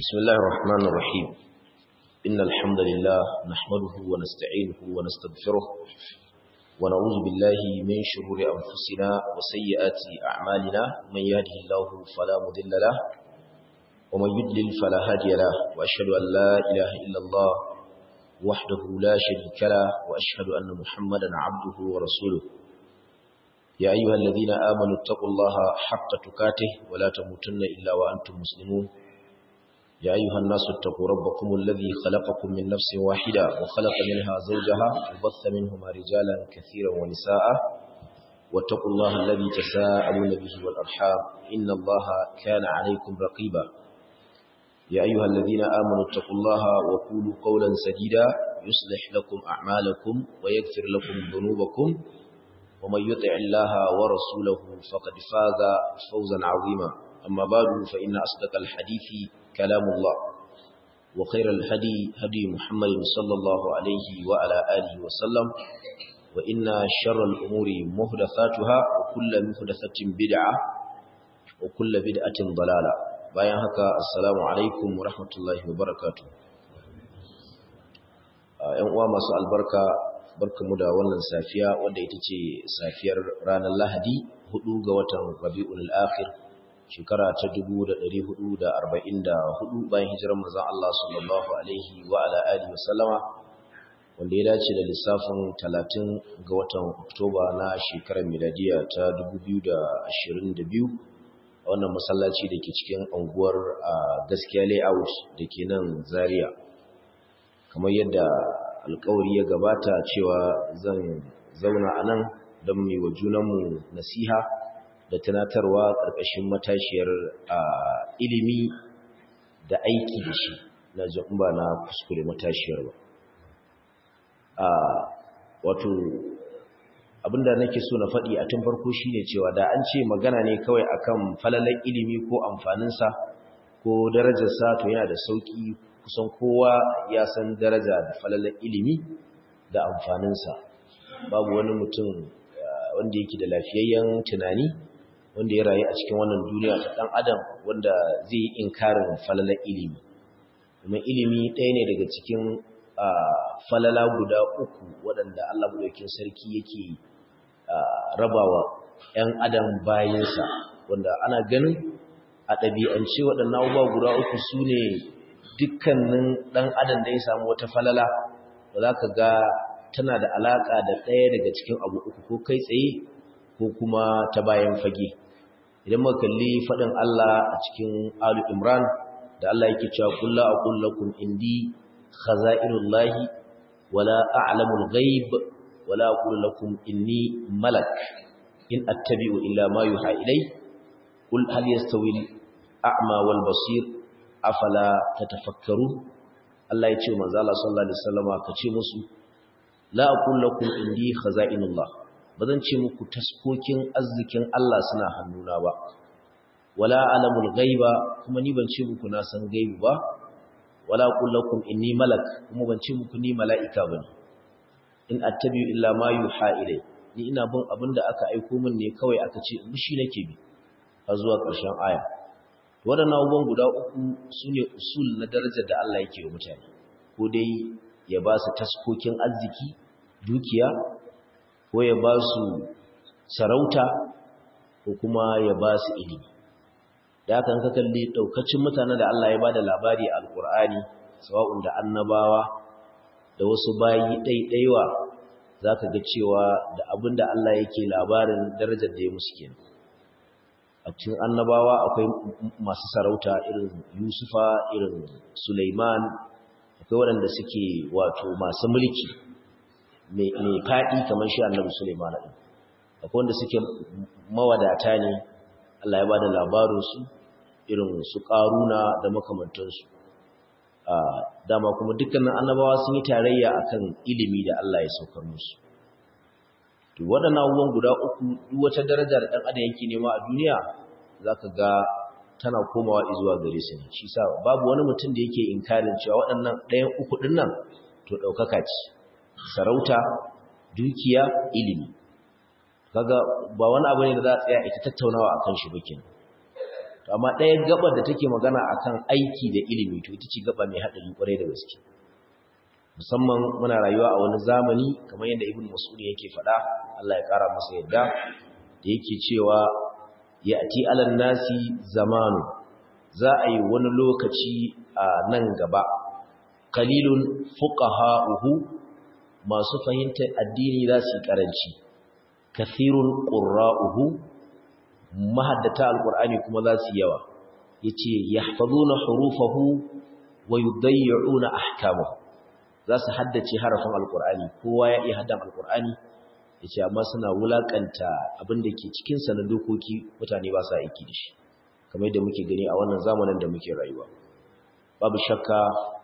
بسم الله الرحمن الرحيم إن الحمد لله نحمده ونستعينه ونستغفره ونعوذ بالله من شرور أنفسنا وسيئات أعمالنا من يهده الله فلا مضل له ومن يضلل فلا هادي له وأشهد أن لا إله إلا الله وحده لا شريك له وأشهد أن محمدا عبده ورسوله يا أيها الذين آمنوا اتقوا الله حق تكاته ولا تموتن إلا وأنتم مسلمون يا أيها الناس اتقوا ربكم الذي خلقكم من نفس واحدة وخلق منها زوجها وبث منهما رجالا كثيرا ونساء واتقوا الله الذي تساءلون به والأرحام إن الله كان عليكم رقيبا يا أيها الذين آمنوا اتقوا الله وقولوا قولا سديدا يصلح لكم أعمالكم ويغفر لكم ذنوبكم ومن يطع الله ورسوله فقد فاز فوزا عظيما أما بعد فإن أصدق الحديث كلام الله وخير الهدي هدي محمد صلى الله عليه وعلى آله وسلم وإن شر الأمور مهدثاتها وكل مهدثة بدعة وكل بدعة ضلالة bayan haka assalamu alaikum wa rahmatullahi wa barakatuh ‘yan uwa masu albarka barkamu da wannan safiya wanda ita ce safiyar ranar lahadi 4 ga watan rabi'ul akhir shekara ta 1444 bayan hijirar manzon Allah sallallahu alaihi wa ala alihi wasallama wanda ya dace da lissafin 30 ga watan Oktoba na shekarar miladiya ta 2022 a wannan masallaci da ke cikin unguwar gaskiya layout da ke nan Zaria kamar yadda alkawari ya gabata cewa zan zauna a nan don mai wa junanmu nasiha da tunatarwa ƙarƙashin matashiyar ilimi da aiki da shi na ba na kuskure matashiyar ba wato abinda nake so na faɗi a tun farko shine cewa da an ce magana ne kawai akan falalar ilimi ko amfaninsa ko darajarsa to yana da sauƙi kusan kowa ya san daraja da falalar ilimi da amfaninsa babu wani mutum wanda yake da lafiyayyen tunani wanda ya rayu a cikin wannan duniya ta ɗan adam wanda zai yi inkarin falalar ilimi domin ilimi ɗaya ne daga cikin falala guda uku waɗanda Allah buɗaukin sarki yake rabawa 'yan adam bayansa wanda ana ganin a ɗabi'ance waɗannan abubuwa guda uku su ne dukkanin ɗan adam da ya samu wata falala ba za ka ga tana da alaƙa da ɗaya daga cikin abu uku ko kai tsaye ko kuma ta bayan fage idan muka kalli faɗin Allah a cikin Alu Imran da Allah yake cewa kullu aqul lakum indi khaza'inullahi wala a'lamul ghaib wala aqul lakum inni malak in attabi'u illa ma yuha ilay qul hal yastawi al-a'ma wal basir afala tatafakkaru Allah ya ce manzo Allah sallallahu alaihi wasallama kace musu la aqul lakum indi khaza'inullah bazan ce muku taskokin arzikin Allah suna hannuna ba wala alamul ghaiba kuma ni ban ce muku na san gaibi ba wala aqul lakum inni malak kuma ban ce muku ni mala'ika bane in attabi'u illa ma yuha ilay ni ina bin abinda aka aiko min ne kawai aka ce mushi nake bi har zuwa ƙarshen aya waɗannan abubuwan guda uku su ne usul na darajar da Allah yake wa mutane ko dai ya ba su taskokin arziki dukiya ko ya ba su sarauta ko kuma ya ba su ilimi da haka ka kalli ɗaukacin mutanen da Allah ya ba da labari a alƙur'ani sawa'un da annabawa da wasu bayi ɗaiɗaiwa za ka ga cewa da abin da Allah yake labarin darajar da ya musu kenan a cikin annabawa akwai masu sarauta irin yusufa irin suleiman akwai waɗanda suke wato masu mulki mai faɗi kamar shi annabi suleiman ɗin akwai wanda suke mawadata ne allah ya ba da labarinsu irin su ƙaruna da makamantansu dama kuma dukkanin annabawa sun yi tarayya akan ilimi da allah ya saukar musu to waɗannan abubuwan guda uku duk wata daraja da ɗan adam yake nema a duniya za ka ga tana komawa zuwa gare su ne shi sa babu wani mutum da yake inkarin cewa waɗannan ɗayan uku ɗin nan to ɗaukaka ce sarauta dukiya ilimi kaga ba wani abu ne da za a tsaya ita tattaunawa a kan shi bakin to amma ɗaya gabar da take magana akan aiki da ilimi to ita ce gaba mai haɗari kwarai da gaske musamman muna rayuwa a wani zamani kamar yadda ibn mas'ud yake faɗa Allah ya ƙara masa yadda da yake cewa ya'ti alan nasi zamanu za a yi wani lokaci a nan gaba qalilun fuqaha'uhu masu fahimtar addini za su yi karanci kathirun qurra'uhu mahaddata alqur'ani kuma za su yawa yace yahfazuna hurufahu wa yudayyi'una ahkamahu za su haddace harafin alqur'ani kowa ya iya haddan alqur'ani yace amma suna wulakanta abin da ke cikin sa na dokoki mutane ba sa aiki da shi kamar yadda muke gani a wannan zamanin da muke rayuwa babu shakka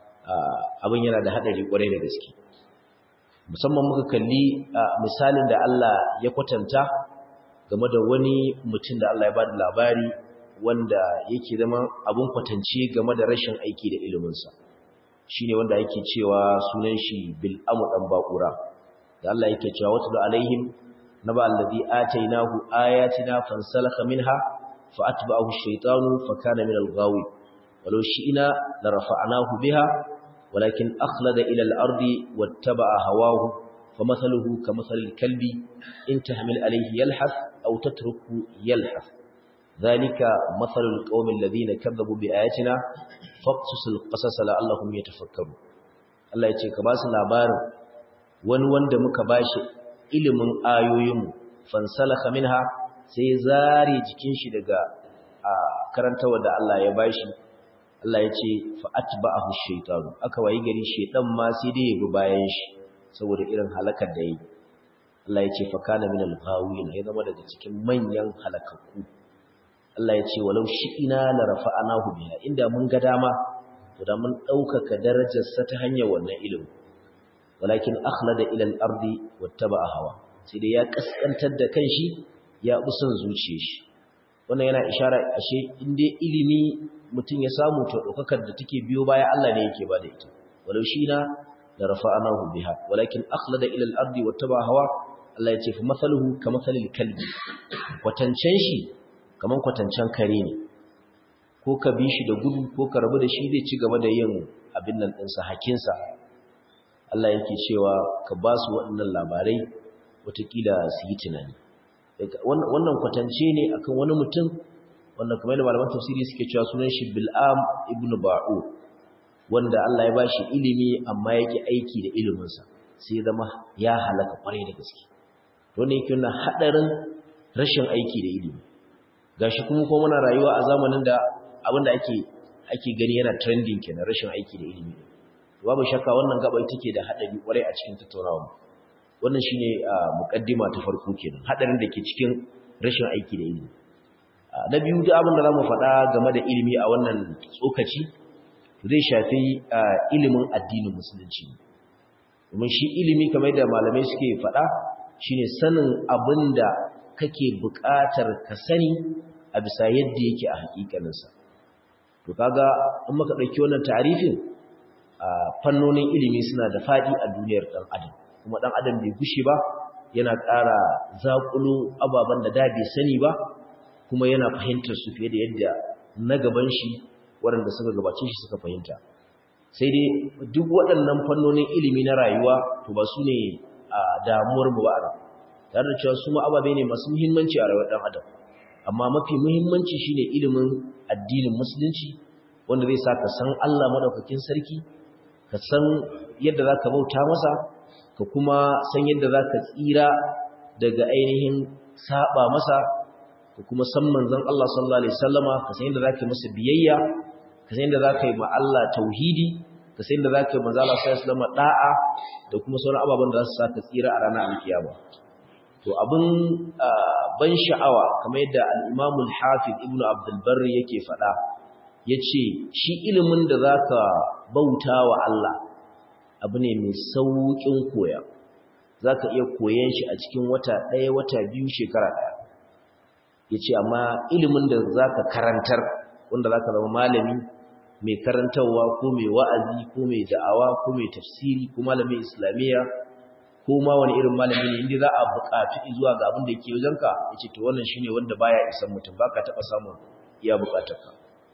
abin yana da hadari kwarai da gaske musamman muka kalli misalin da Allah ya kwatanta game da wani mutum da Allah ya bada labari wanda yake zama abun kwatance game da rashin aiki da iliminsa shine wanda yake cewa sunan shi bil'amu dan bakura da Allah yake cewa watul alaihim naba alladhi atainahu ayatina fansalakha minha فأتبعه الشيطان فكان من الغاوي ولو شئنا لرفعناه بها ولكن أخلد إلى الأرض واتبع هواه فمثله كمثل الكلب إن تحمل عليه يلحث أو تتركه يلحث ذلك مثل القوم الذين كذبوا بآياتنا فاقصص القصص لعلهم يتفكرون Allah ya ce ka ba su labarin wani wanda muka bashi ilimin ayoyinmu fansalaka minha sai zare jikin shi daga karantawa da Allah ya bashi Allah ya ce fa atba'ahu shaytanu aka wayi gari shaytan ma sai dai ya bi bayan shi saboda irin halakar da yi Allah ya ce fa kana minal ghawin ya zama daga cikin manyan halakakku Allah ya ce walau shi'ina la rafa'anahu biha inda mun ga dama to da mun daukaka darajar sa ta hanyar wannan ilimi walakin akhlada ila al-ardi wattaba'a hawa sai dai ya kaskantar da kanshi ya busan zuciyar shi wannan yana ishara ashe inda ilimi mutum ya samu to daukakar da take biyo baya Allah ne yake bada ita walau shina la rafa'anahu biha walakin akhlada ila al-ardi wattaba hawa Allah ya ce fa masaluhu kamathalil kalbi kwatancen shi kaman kwatancen kare ne ko ka bi shi da gudu ko ka rabu da shi zai ci gaba da yin abin nan ɗinsa hakinsa Allah yake cewa ka ba su waɗannan labarai watakila su yi tunani wannan kwatance ne akan wani mutum wanda kamar da malaman tafsiri suke cewa sunan shi Bil'am ibn Ba'u wanda Allah ya bashi ilimi amma yake aiki da iliminsa sai zama ya halaka kwarai da gaske to ne yake nuna hadarin rashin aiki da ilimi gashi kuma ko muna rayuwa a zamanin da abinda ake ake gani yana trending kenan rashin aiki da ilimi babu shakka wannan gaba ita ke da hadari kwarai a cikin tattaunawa wannan shine mukaddima ta farko kenan hadarin da ke cikin rashin aiki da ilimi na biyu da abin da zamu faɗa game da ilimi a wannan tsokaci zai shafi ilimin addinin musulunci domin shi ilimi kamar da malamai suke faɗa shine sanin abin da kake buƙatar ka sani a bisa yadda yake a hakikaninsa to kaga in muka ɗauki wannan tarifin fannonin ilimi suna da faɗi a duniyar ɗan adam kuma ɗan adam bai gushe ba yana ƙara zaƙulo ababen da da bai sani ba kuma yana fahimtar su fiye da yadda na gaban shi waɗanda suka gabace shi suka fahimta sai dai duk waɗannan fannonin ilimi na rayuwa to ba su ne a damuwar mu ba a tare da cewa su ma ababe ne masu muhimmanci a rayuwar ɗan adam amma mafi muhimmanci shine ilimin addinin musulunci wanda zai sa ka san Allah madaukakin sarki ka san yadda za ka bauta masa ka kuma san yadda za ka tsira daga ainihin saba masa ka kuma san manzon Allah sallallahu alaihi wasallama ka san yadda za ka yi masa biyayya ka san yadda za ka yi ma Allah tauhidi ka san yadda za ka yi manzon Allah sallallahu alaihi wasallama da'a da kuma sauran ababen da za su sa ka tsira a ranar alkiyama to abin ban sha'awa kamar yadda al-Imam al-Hafiz Ibn Abdul Barr yake faɗa yace shi ilimin da zaka bauta wa Allah abu ne mai saukin koya zaka iya koyan shi a cikin wata ɗaya wata biyu shekara ɗaya yace amma ilimin da zaka karantar wanda zaka zama malami mai karantarwa ko mai wa'azi ko mai da'awa ko mai tafsiri ko malamin islamiyya ko ma wani irin malami ne inda za a buƙaci zuwa ga abin da yake wajenka yace to wannan shine wanda baya isan mutum baka taba samun iya bukatarka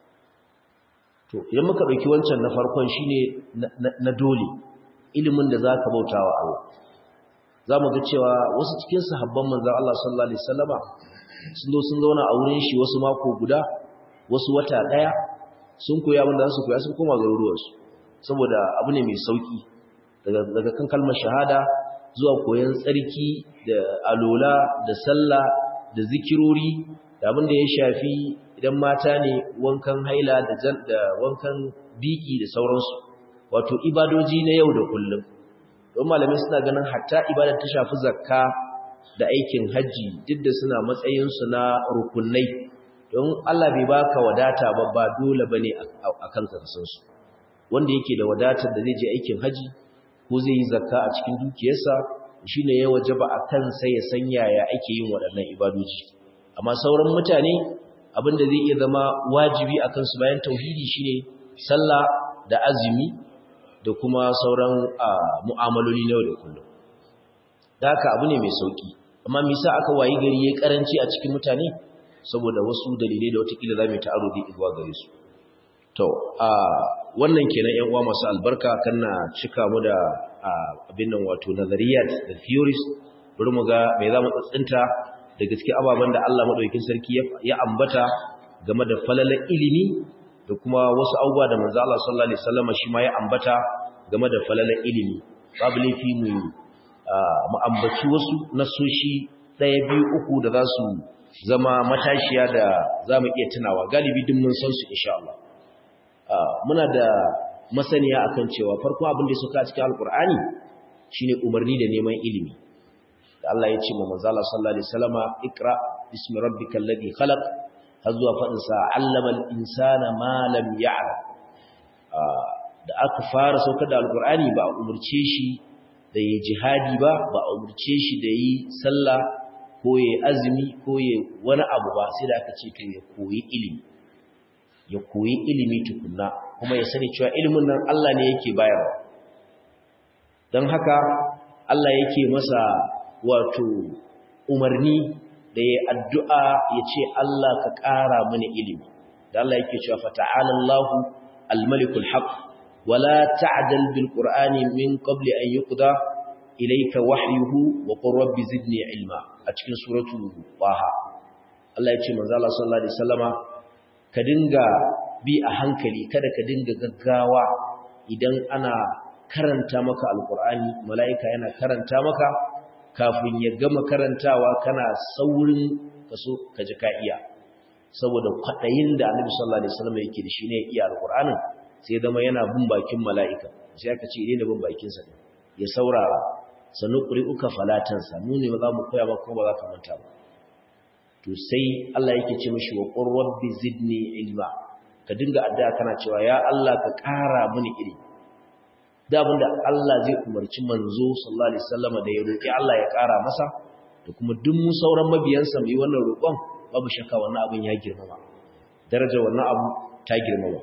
to idan muka dauki wancan na farkon shine na dole ilimin da zaka bautawa Allah zamu ga cewa wasu cikin sahabban manzon Allah sallallahu alaihi wasallama sun zo sun zauna a wurin shi wasu mako guda wasu wata daya sun koyi abin da su koya sun koma garuruwansu saboda abu ne mai sauki daga daga kan kalmar shahada zuwa koyon tsarki da alola da sallah da zikirori da abin da ya shafi idan mata ne wankan haila da da wankan biki da sauransu wato ibadoji na yau da kullum don malamai suna ganin hatta ibadar ta shafi zakka da aikin hajji duk da suna matsayinsu na rukunai don Allah bai baka wadata ba ba dole bane a kanka san su wanda yake da wadatar da zai je aikin haji ko zai yi zakka a cikin dukiyarsa shine ya wajaba a kansa ya san yaya ake yin waɗannan ibadoji amma sauran mutane abin da zai iya zama wajibi a kansu bayan tauhidi shine sallah da azumi da kuma sauran mu'amaloli na yau da kullum da haka abu ne mai sauki amma me yasa aka wayi gari yayi karanci a cikin mutane saboda wasu dalilai da watakila za mu ta aro dai zuwa gare su to a wannan kenan ƴan uwa masu albarka kana cika mu da abin nan wato nazariyat da theories bari mu ga me za mu tsintsinta da gaske ababen da Allah madaukakin sarki ya ambata game da falalar ilimi da kuma wasu abubuwa da manzo Allah sallallahu alaihi wasallam shi ma ya ambata game da falalar ilimi babu laifi mu mu ambaci wasu nasoshi ɗaya biyu uku da za su zama matashiya da za mu iya tunawa galibi duk mun san su insha Allah muna da masaniya akan cewa farko abin da suka cikin alkur'ani shine umarni da neman ilimi da Allah ya ce ma manzo Allah sallallahu alaihi wasallama ikra bismi rabbikal ladhi khalaq har zuwa fadin sa allama al-insana ma lam ya'lam da aka fara saukar da alkur'ani ba a umurce shi da yi jihadi ba ba a umurce shi da yi sallah ko ya azumi ko ya wani abu ba sai da aka ce to ya koyi ilimi ya koyi ilimi tukunna kuma ya sani cewa ilimin nan Allah ne yake bayarwa don haka Allah yake masa wato umarni da ya addu'a ya ce Allah ka ƙara mini ilimi da Allah yake cewa fata'ala Allahu al-malikul haq wala ta'dal bil qur'ani min qabli an yuqda ilayka wahyuhu wa qur rabbi zidni ilma a cikin suratul Taha Allah ya ce manzo Allah sallallahu alaihi wasallama ka dinga bi a hankali kada ka dinga gaggawa idan ana karanta maka alqur'ani malaika yana karanta maka kafin ya gama karantawa kana saurin kaso ka ji ka iya saboda kwadayin da Annabi sallallahu alaihi wasallama yake da shi ne iya alqur'anin sai zama yana bin bakin malaika sai aka ce idan da bin bakin sa ya saurara sanu ƙuri'uka falatansa mu ne ba za mu koya ba kuma ba za ka manta ba to sai Allah yake ce mishi wa qur rabbi zidni ilma ka dinga addu'a kana cewa ya Allah ka ƙara mini ilimi da abinda Allah zai umarci manzo sallallahu alaihi wasallam da ya roki Allah ya ƙara masa da kuma duk mu sauran mabiyansa mu yi wannan roƙon babu shakka wannan abin ya girmama darajar wannan abu ta girmama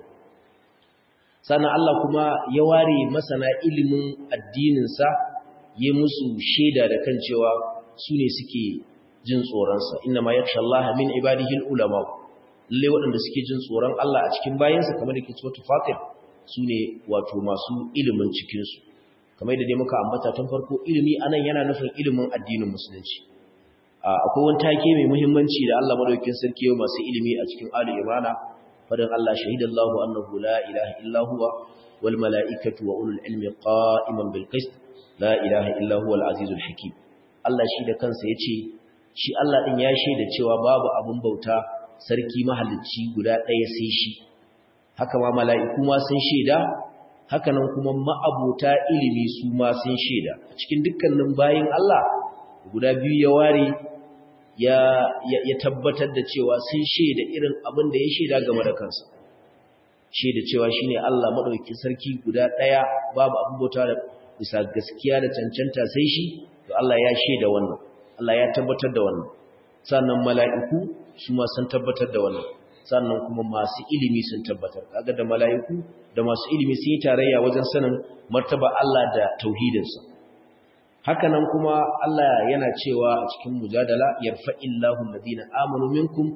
sannan Allah kuma ya ware masana ilimin addinin sa yi musu shaida da kan cewa su ne suke jin tsoronsa inna ma yakhsha Allah min ibadihi ulama lalle waɗanda suke jin tsoron Allah a cikin bayansa kamar da ke cewa tufatir su ne wato masu ilimin cikin su kamar da dai muka ambata tun farko ilimi anan yana nufin ilimin addinin musulunci akwai wani take mai muhimmanci da Allah madaukakin sarki yau masu ilimi a cikin Ali Imran fadan Allah shahidallahu annahu la ilaha illa huwa wal mala'ikatu wa ulul ilmi qa'iman bil qist la ilaha illa huwa al-azizul hakim Allah shi da kansa yace shi Allah din ya shaida cewa babu abun bauta sarki mahalicci guda ɗaya sai shi haka ma mala'iku ma sun shaida haka nan kuma ma'abuta ilimi su ma sun shaida a cikin dukkanin bayin Allah guda biyu ya ware ya ya tabbatar da cewa sun shaida irin abin da ya shaida game da kansa shaida cewa shine Allah madaukakin sarki guda ɗaya babu abun bauta da bisa gaskiya da cancanta sai shi to Allah ya shaida wannan Allah ya tabbatar da wannan sannan mala'iku su ma sun tabbatar da wannan sannan kuma masu ilimi sun tabbatar kaga da mala'iku da masu ilimi sun yi tarayya wajen sanin martaba Allah da tauhidinsa haka nan kuma Allah yana cewa a cikin mujadala yarfa'illahu alladhina amanu minkum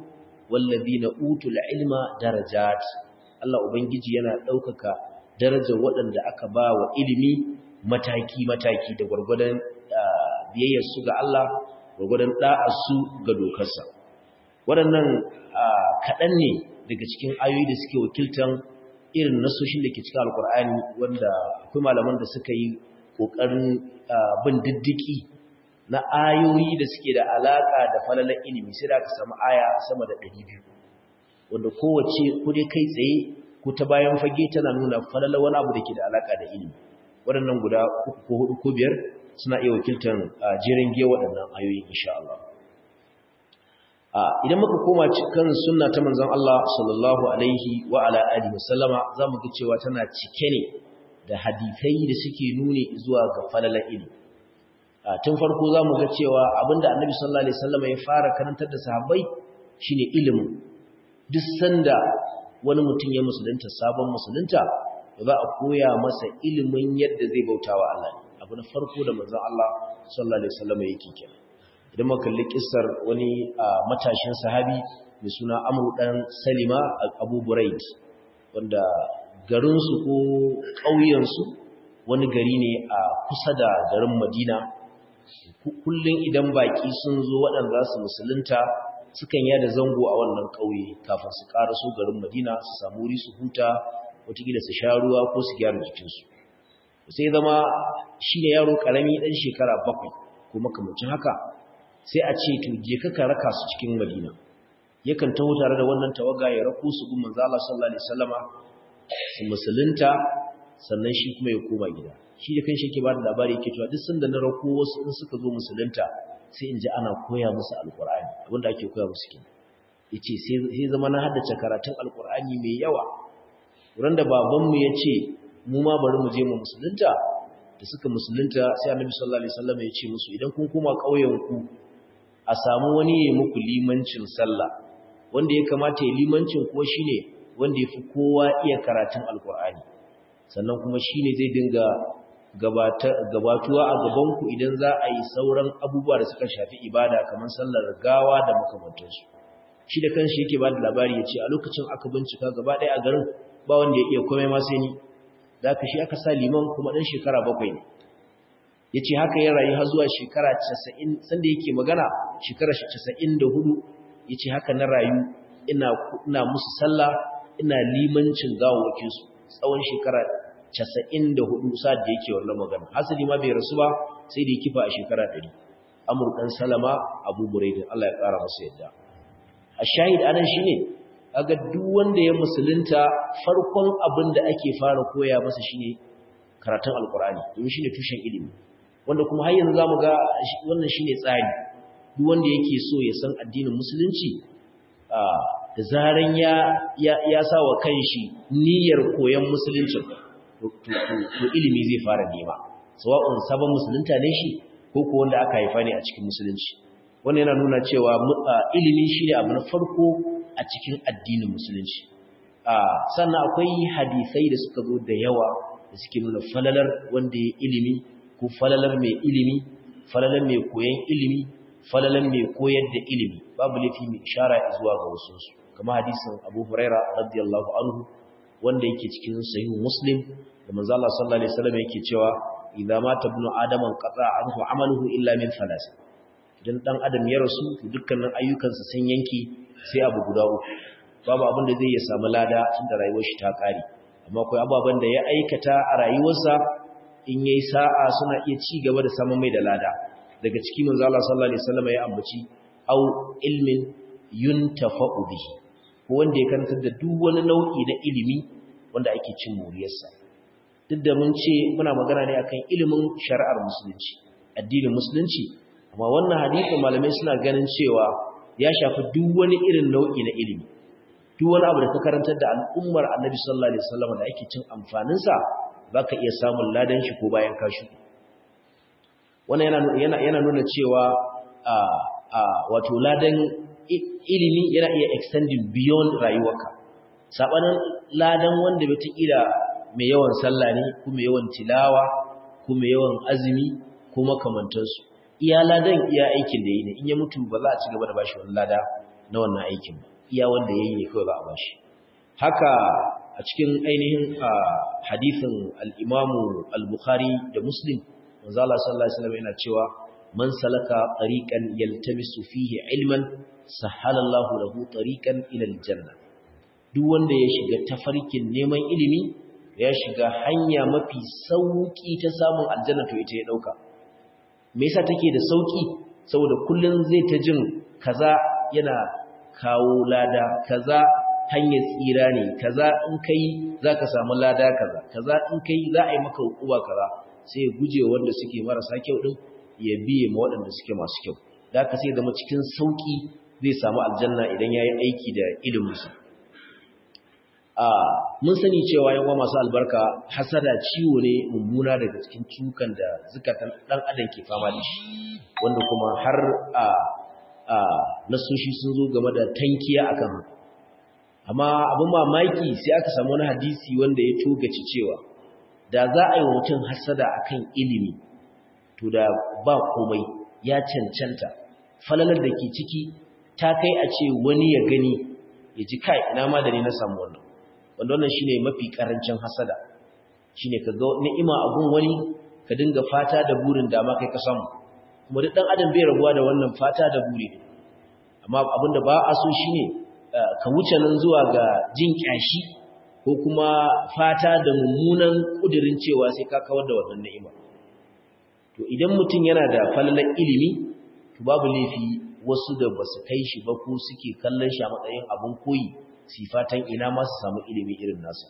wallazina utul ilma darajat Allah ubangiji yana daukaka darajar waɗanda aka ba wa ilimi mataki mataki da gurgurdan biyayyar su ga Allah gurgurdan da'ar su ga dokarsa waɗannan kaɗan ne daga cikin ayoyi da suke wakiltan irin nasoshin da ke cikin alkur'ani wanda akwai malaman da suka yi ƙoƙarin bin diddiki na ayoyi da suke da alaƙa da falalar ilimi sai da aka samu aya sama da 200 wanda kowace ko dai kai tsaye ko ta bayan fage tana nuna falalar wani abu da ke da alaƙa da ilimi waɗannan guda uku ko hudu ko biyar suna iya wakiltar jerin giya waɗannan ayoyi insha Allah idan muka koma cikin sunna ta manzon Allah sallallahu alaihi wa ala alihi wasallama zamu ga cewa tana cike ne da hadisai da suke nuni zuwa ga falalar ilimi tun farko zamu ga cewa abinda annabi sallallahu alaihi wasallama ya fara karantar da sahabbai shine ilimi duk sanda wani mutum ya musulunta sabon musulunta za a koya masa ilimin yadda zai bautawa Allah abu na farko da manzon Allah sallallahu alaihi wasallama yake kenan idan muka kalli kissar wani matashin sahabi mai suna Amr dan Salima Abu Buraid wanda garin su ko ƙauyen su wani gari ne a kusa da garin Madina kullun idan baki sun zo waɗanda su musulunta sukan yada zango a wannan ƙauye kafin su su garin Madina su samu wuri su huta wataƙila su sha ruwa ko su gyara jikinsu sai zama shi ne yaro ƙarami ɗan shekara bakwai ko makamancin haka sai a ce to je ka raka su cikin Madina yakan taho tare da wannan tawaga ya rako su gun manzo Allah sallallahu alaihi wasallama su musulunta sannan shi kuma ya koma gida shi da kanshi yake ba da labari yake cewa duk sanda na rako wasu in suka zo musulunta sai in ji ana koya musu alqur'ani abinda ake koya musu kenan yace sai sai zama na haddace karatun alqur'ani mai yawa wurin da babanmu ya ce mu ma bari mu je mu musulunta da suka musulunta sai annabi sallallahu alaihi wasallam ya ce musu idan kun koma ƙauyen ku a samu wani ya muku limancin sallah wanda ya kamata ya limancin ko shine wanda ya fi kowa iya karatun alkur'ani sannan kuma shine zai dinga gabatuwa a gabanku idan za a yi sauran abubuwa da suka shafi ibada kamar sallar gawa da makamantansu shi da kanshi yake ba da labari ya ce a lokacin aka bincika gaba ɗaya a garin ba wanda ya iya komai ma sai ni da aka shi aka sa liman kuma ɗan shekara bakwai ne ya ce haka ya rayu har zuwa shekara casa'in sanda yake magana shekara casa'in da hudu ya ce haka na rayu ina musu sallah ina limancin gawawakinsu tsawon shekara casa'in da hudu sa'ad da yake wannan magana hasali ma bai rasu ba sai da ya kifa a shekara ɗari amur ɗan salama abu buraidin allah ya ƙara masa yadda a shahid anan shi ne aga duk wanda ya musulunta farkon abin da ake fara koya masa shine karatun alkur'ani domin shine tushen ilimi wanda kuma har yanzu zamu ga wannan shine tsari duk wanda yake so ya san addinin musulunci da zaran ya ya sa wa kanshi niyyar koyon musulunci to ilimi zai fara nema sawa'un sabon musulunta ne shi ko ko wanda aka haifa ne a cikin musulunci wannan yana nuna cewa ilimi shine abu na farko a cikin addinin musulunci sannan akwai hadisai da suka zo da yawa da suke nuna falalar wanda ya ilimi ko falalar mai ilimi falalar mai koyan ilimi falalar mai koyar da ilimi babu laifi mai ishara zuwa ga wasu su kama hadisin Abu Huraira radiyallahu anhu wanda yake cikin sahih Muslim da manzo Allah sallallahu alaihi wasallam yake cewa idza mata ibnu adama qata anhu amaluhu illa min thalas idan dan adam ya rasu to dukkanin ayyukansa sun yanki sai abu guda uku babu abin da zai ya samu lada tunda rayuwar shi ta kare amma akwai ababen da ya aikata a rayuwarsa in yayi sa'a suna iya ci gaba da samun mai da lada daga ciki manzo Allah sallallahu alaihi wasallam ya ambaci au ilmin yuntafa'u bihi ko wanda ya karantar da duk wani nau'i na ilimi wanda ake cin moriyarsa duk da mun ce muna magana ne akan ilimin shari'ar musulunci addinin musulunci amma wannan hadisin malamai suna ganin cewa ya shafi duk wani irin nau'i na ilimi duk wani abu da ka karantar da al'ummar annabi sallallahu alaihi wasallam da ake cin amfaninsa baka iya samun ladan shi ko bayan ka shuɗe wannan yana yana yana nuna cewa a a wato ladan ilimi yana iya extending beyond rayuwarka sabanin ladan wanda bai kila mai yawan sallah ne ko mai yawan tilawa ko mai yawan azumi ko makamantansu iya ladan iya aikin da yi ne in ya mutu ba za a ci gaba da bashi wani lada na wannan aikin ba iya wanda yayi ne kawai za a bashi haka a cikin ainihin hadisin al-Imam al-Bukhari da Muslim manzo Allah sallallahu alaihi wasallam yana cewa man salaka tariqan yaltamisu fihi ilman sahala Allahu lahu tariqan ila al-janna duk wanda ya shiga tafarkin neman ilimi ya shiga hanya mafi sauki ta samun aljanna to ita ya dauka me yasa take da sauki saboda kullun zai ta jin kaza yana kawo lada kaza hanyar tsira ne kaza in kai zaka samu lada kaza kaza in kai za a yi maka hukuma kaza sai ya guje wanda suke marasa kyau din ya biye ma waɗanda suke masu kyau da haka sai zama cikin sauki zai samu aljanna idan yayi aiki da iliminsa a mun sani cewa yawa masu albarka hasada ciwo ne mummuna daga cikin cukan da zukatan dan adam ke fama da shi wanda kuma har a a nasoshi sun zo game da tankiya akan haka amma abin mamaki sai aka samu wani hadisi wanda ya togaci cewa da za a yi mutum hasada akan ilimi to da ba komai ya cancanta falalar da ke ciki ta kai a ce wani ya gani ya ji kai ina ma da ni na samu wannan wanda wannan shine mafi karancin hasada shine ka ga ni'ima a gun wani ka dinga fata da burin dama kai ka samu kuma duk dan adam bai rabuwa da wannan fata da buri amma abinda ba a so shine ka wuce nan zuwa ga jin kyashi ko kuma fata da mummunan kudirin cewa sai ka kawar da wannan ni'ima to idan mutum yana da falalar ilimi to babu laifi wasu da basu kai shi ba ko suke kallon shi a matsayin abin koyi sifatan ina ma su samu ilimi irin nasu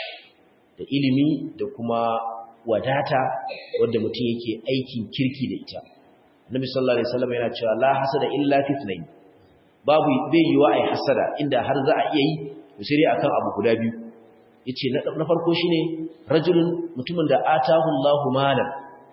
da ilimi da kuma wadata wanda mutum yake aikin kirki da ita Annabi sallallahu alaihi wasallam yana cewa la hasada illa fitnayn babu bai yiwa ai hasada inda har za a iya yi to sai dai akan abu guda biyu yace na farko shine rajulun mutumin da atahu Allahu malan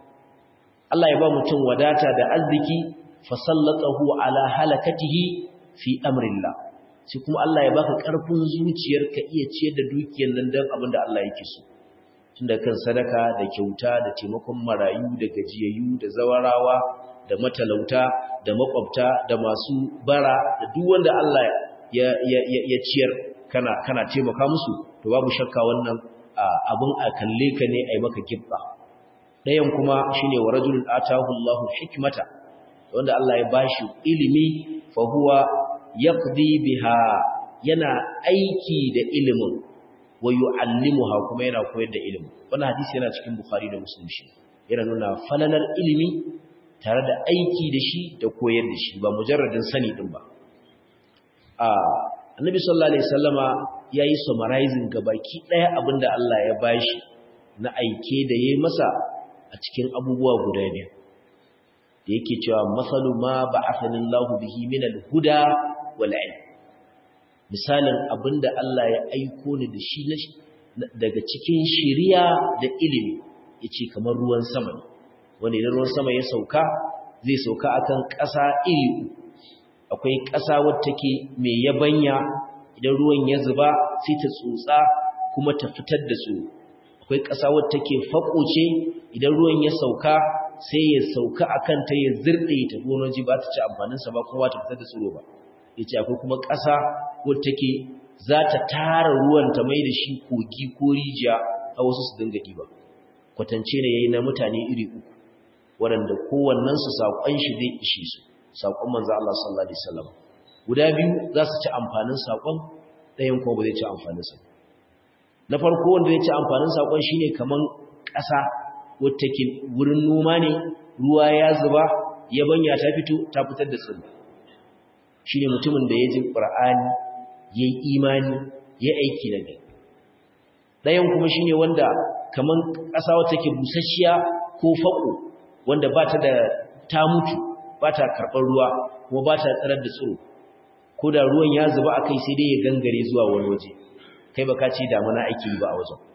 Allah ya ba mutum wadata da arziki fasallatahu ala halakatihi fi amrillah sai kuma Allah ya baka karfin zuciyar ka iya ciyar da dukiyar nan dan abin da Allah yake so tunda kan sadaka da kyauta da taimakon marayu da gajiyayyu da zawarawa da matalauta da makwabta da masu bara da duk wanda Allah ya ya ya ciyar kana kana taimaka musu to babu shakka wannan abin a kalle ka ne ai maka kibba ɗayan kuma shine wa rajulun atahu Allahu hikmata wanda Allah ya bashi ilimi fa huwa yaqdi biha yana aiki da ilimin wa yu'allimuha kuma yana koyar da ilimin wannan hadisi yana cikin Bukhari da Muslim shi yana nuna falalar ilimi tare da aiki da shi da koyar da shi ba mujarradin sani din ba a Annabi sallallahu alaihi wasallama yayi summarizing gabaki daya abinda Allah ya bashi na aike da yayi masa a cikin abubuwa guda biyu da yake cewa masalu ma ba'athani Allahu bihi min al-huda wal ilm misalin abinda Allah ya aiko ni da shi daga cikin shiriya da ilimi yace kamar ruwan sama ne wanda idan ruwan sama ya sauka zai sauka akan ƙasa iri akwai ƙasa wacce take mai yabanya idan ruwan ya zuba sai ta tsotsa kuma ta fitar da su akwai ƙasa wacce take faƙoce idan ruwan ya sauka sai ya sauka akan ta ya zirɗe ta gonoji ba ta ci amfaninsa ba kuma ta fitar da tsiro ba ya ce akwai kuma ƙasa wadda take za ta tara ruwan ta mai da shi kogi ko rijiya a wasu su dinga ɗiba kwatance ne ya yi na mutane iri uku waɗanda kowannensu saƙon shi zai ishe su saƙon manzo Allah sallallahu alaihi wasallam guda biyu za su ci amfanin saƙon ɗayan kuma ba zai ci amfaninsa na farko wanda zai ci amfanin saƙon shine kaman ƙasa wadda take wurin noma ne ruwa ya zuba yabanya ta fito ta fitar da tsirrai shi ne mutumin da ya ji ƙura'ani ya yi imani ya aiki da gani ɗayan kuma shi ne wanda kamar ƙasa wata ke busasshiya ko faƙo wanda ba ta da ta mutu ba ta karɓar ruwa kuma ba ta tsarar da tsiro ko da ruwan ya zuba a kai sai dai ya gangare zuwa wani waje kai ba ka ce damuna aiki ba a wajen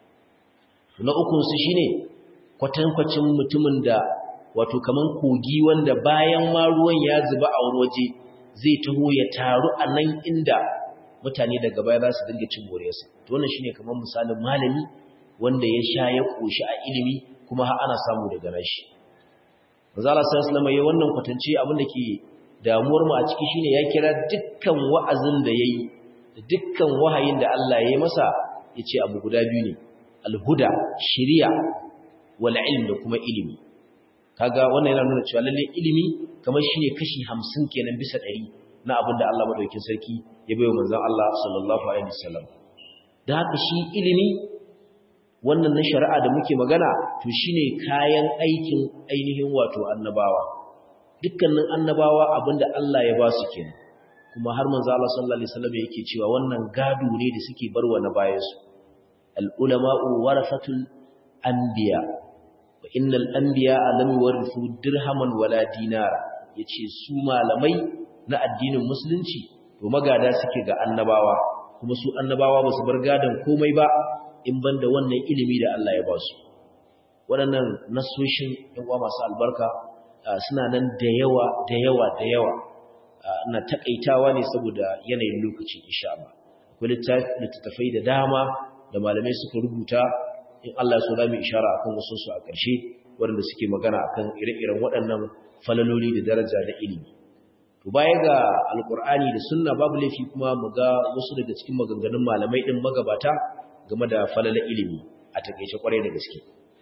na ukunsu shi ne kwatankwacin mutumin da wato kamar kogi wanda bayan ma ruwan ya zuba a wani waje zai taho ya taru a nan inda mutane daga baya za su dinga cin moriyarsa to wannan shine kamar misalin malami wanda ya sha ya koshi a ilimi kuma har ana samu daga nashi manzo Allah sallallahu alaihi wasallam wannan kwatance abin da ke damuwar mu a ciki shine ya kira dukkan wa'azin da yayi da dukkan wahayin da Allah ya yi masa yace abu guda biyu ne alhuda shiriya wal ilm da kuma ilimi kaga wannan yana nuna cewa lalle ilimi kamar shine kashi 50 kenan bisa 100 na abin da Allah madaukakin sarki ya bayo manzon Allah sallallahu alaihi wasallam da haka shi ilimi wannan na shari'a da muke magana to shine kayan aikin ainihin wato annabawa dukkanin annabawa abinda Allah ya ba su kenan kuma har manzo Allah sallallahu alaihi wasallam yake cewa wannan gado ne da suke barwa na bayansu al ulama'u warasatul anbiya wa innal anbiya lam yuwarithu dirhaman wala dinara yace su malamai na addinin musulunci to magada suke ga annabawa kuma su annabawa ba su bar gadan komai ba in banda wannan ilimi da Allah ya ba su waɗannan nasoshin ɗan uwa masu albarka suna nan da yawa da yawa da yawa na takaitawa ne saboda yanayin lokaci insha Allah akwai littattafai da dama da malamai suka rubuta in Allah so za mu ishara akan wasu su a ƙarshe waɗanda suke magana akan ire-iren waɗannan falaloli da daraja da ilimi to baya ga alkur'ani da sunna babu laifi kuma mu ga wasu daga cikin maganganun malamai din magabata game da falala ilimi a takeice kwarai da gaske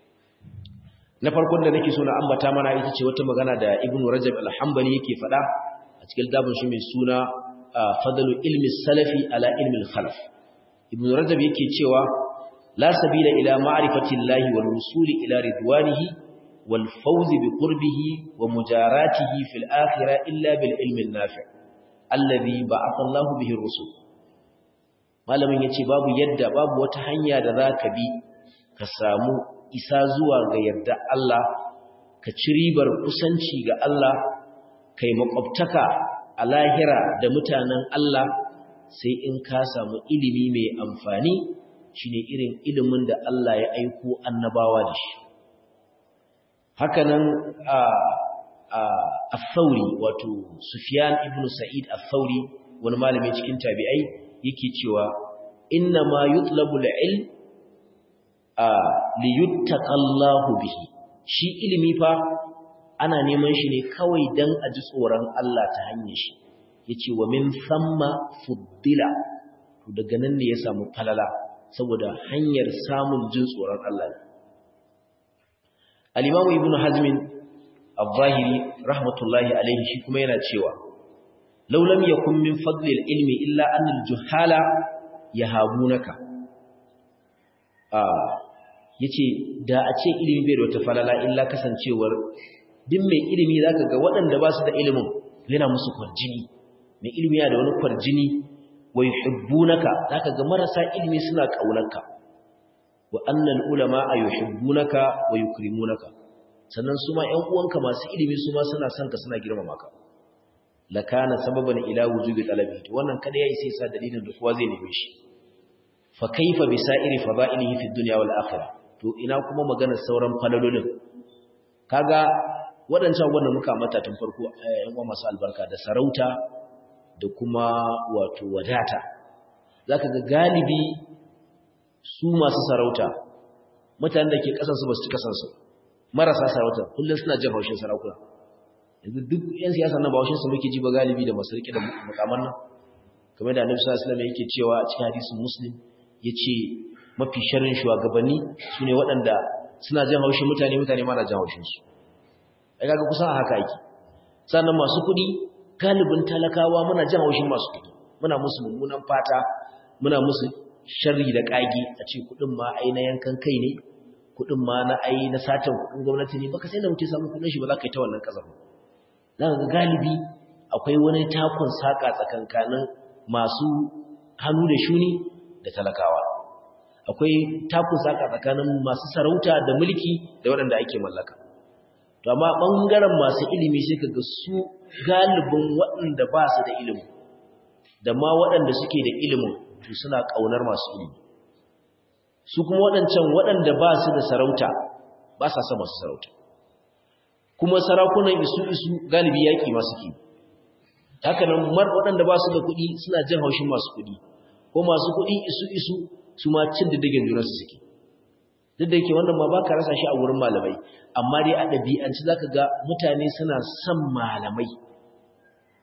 na farkon da nake so na ambata mana ita ce wata magana da ibnu rajab al-hanbali yake faɗa a cikin dabin shi mai suna fadalu ilmi salafi ala ilmi al-khalaf ibnu rajab yake cewa la sabila ila ma'rifati llahi wal wusuli ila ridwanihi wal fawz bi qurbihi wa mujaratihi fil akhirah illa bil ilmi an-nafi' alladhi ba'atha Allahu bihi ar-rusul malamin yace babu yadda babu wata hanya da zaka bi ka samu isa zuwa ga yarda Allah ka ci ribar kusanci ga Allah kai makwabtaka a lahira da mutanen Allah sai in ka samu ilimi mai amfani shine irin ilimin da Allah ya aiko annabawa da shi hakanan a al-Thawri wato Sufyan ibn Sa'id al-Thawri wani malami cikin tabi'ai yake cewa inna ma yutlabu al-ilm li yuttaqallahu bihi shi ilimi fa ana neman shi ne kawai dan a ji tsoron Allah ta hanyar shi yace wa min thamma fuddila to daga nan ne ya samu falala saboda hanyar samun jin tsoron Allah ne al-Imam Ibn Hazm al-Zahiri rahmatullahi alaihi shi kuma yana cewa law lam yakun min fadli al-ilmi illa an al-juhala yahabunaka ah yace da a ce ilimi bai da wata falala illa kasancewar din mai ilimi zaka ga waɗanda ba su da ilimin yana musu kwarjini mai ilimi yana da wani kwarjini wa yuhibbunaka zaka ga marasa ilimi suna kaunarka wa annal ulama yuhibbunaka wa yukrimunaka sannan su ma ƴan uwanka masu ilimi su ma suna son ka suna girmama ka lakana sababan ila wujubi talabi to wannan kada yayi sai sa dalilin da kowa zai neme shi fa kaifa bi sa'iri fadailihi fi dunya wal akhirah to ina kuma maganar sauran falalolin kaga waɗancan wanda muka mata tun farko ƴan uwa masu albarka da sarauta da kuma wato wadata zaka ga galibi su masu sarauta mutanen da ke kasansu ba su ci kasansu marasa sarauta kullum suna jin haushin sarakuna yanzu duk yan siyasa nan ba haushin su muke ji ba galibi da masu rike da makaman nan kamar da annabi sallallahu alaihi wasallam yake cewa a cikin hadisin muslim yace mafi sharrin shugabanni sune waɗanda suna jin haushin mutane mutane ma na jin haushin su ai kaga kusan a haka yake sannan masu kuɗi galibin talakawa muna jin haushin masu kuɗi muna musu mummunan fata muna musu sharri da kage a ce kuɗin ma ai na yankan kai ne kuɗin ma na ai na satan kuɗin gwamnati ne baka sai da mutum samu kuɗin shi ba za ka yi ta wannan ƙasar za ka ga galibi akwai wani takon saƙa tsakankanin masu hannu da shuni da talakawa akwai takon saƙa tsakanin masu sarauta da mulki da waɗanda ake mallaka to amma ɓangaren masu ilimi sai ka ga su galibin waɗanda ba su da ilimi da ma waɗanda suke da ilimin to suna ƙaunar masu ilimi su kuma waɗancan waɗanda ba su da sarauta ba sa son masu sarauta kuma sarakunan isu-isu galibi yaƙi masu ke haka nan mar waɗanda ba su da kuɗi suna jin haushin masu kuɗi ko masu kuɗi isu-isu su ma cin diddigin junansu suke duk da yake wannan ma ba ka rasa shi a wurin malamai amma dai a ɗabi'anci za ka ga mutane suna son malamai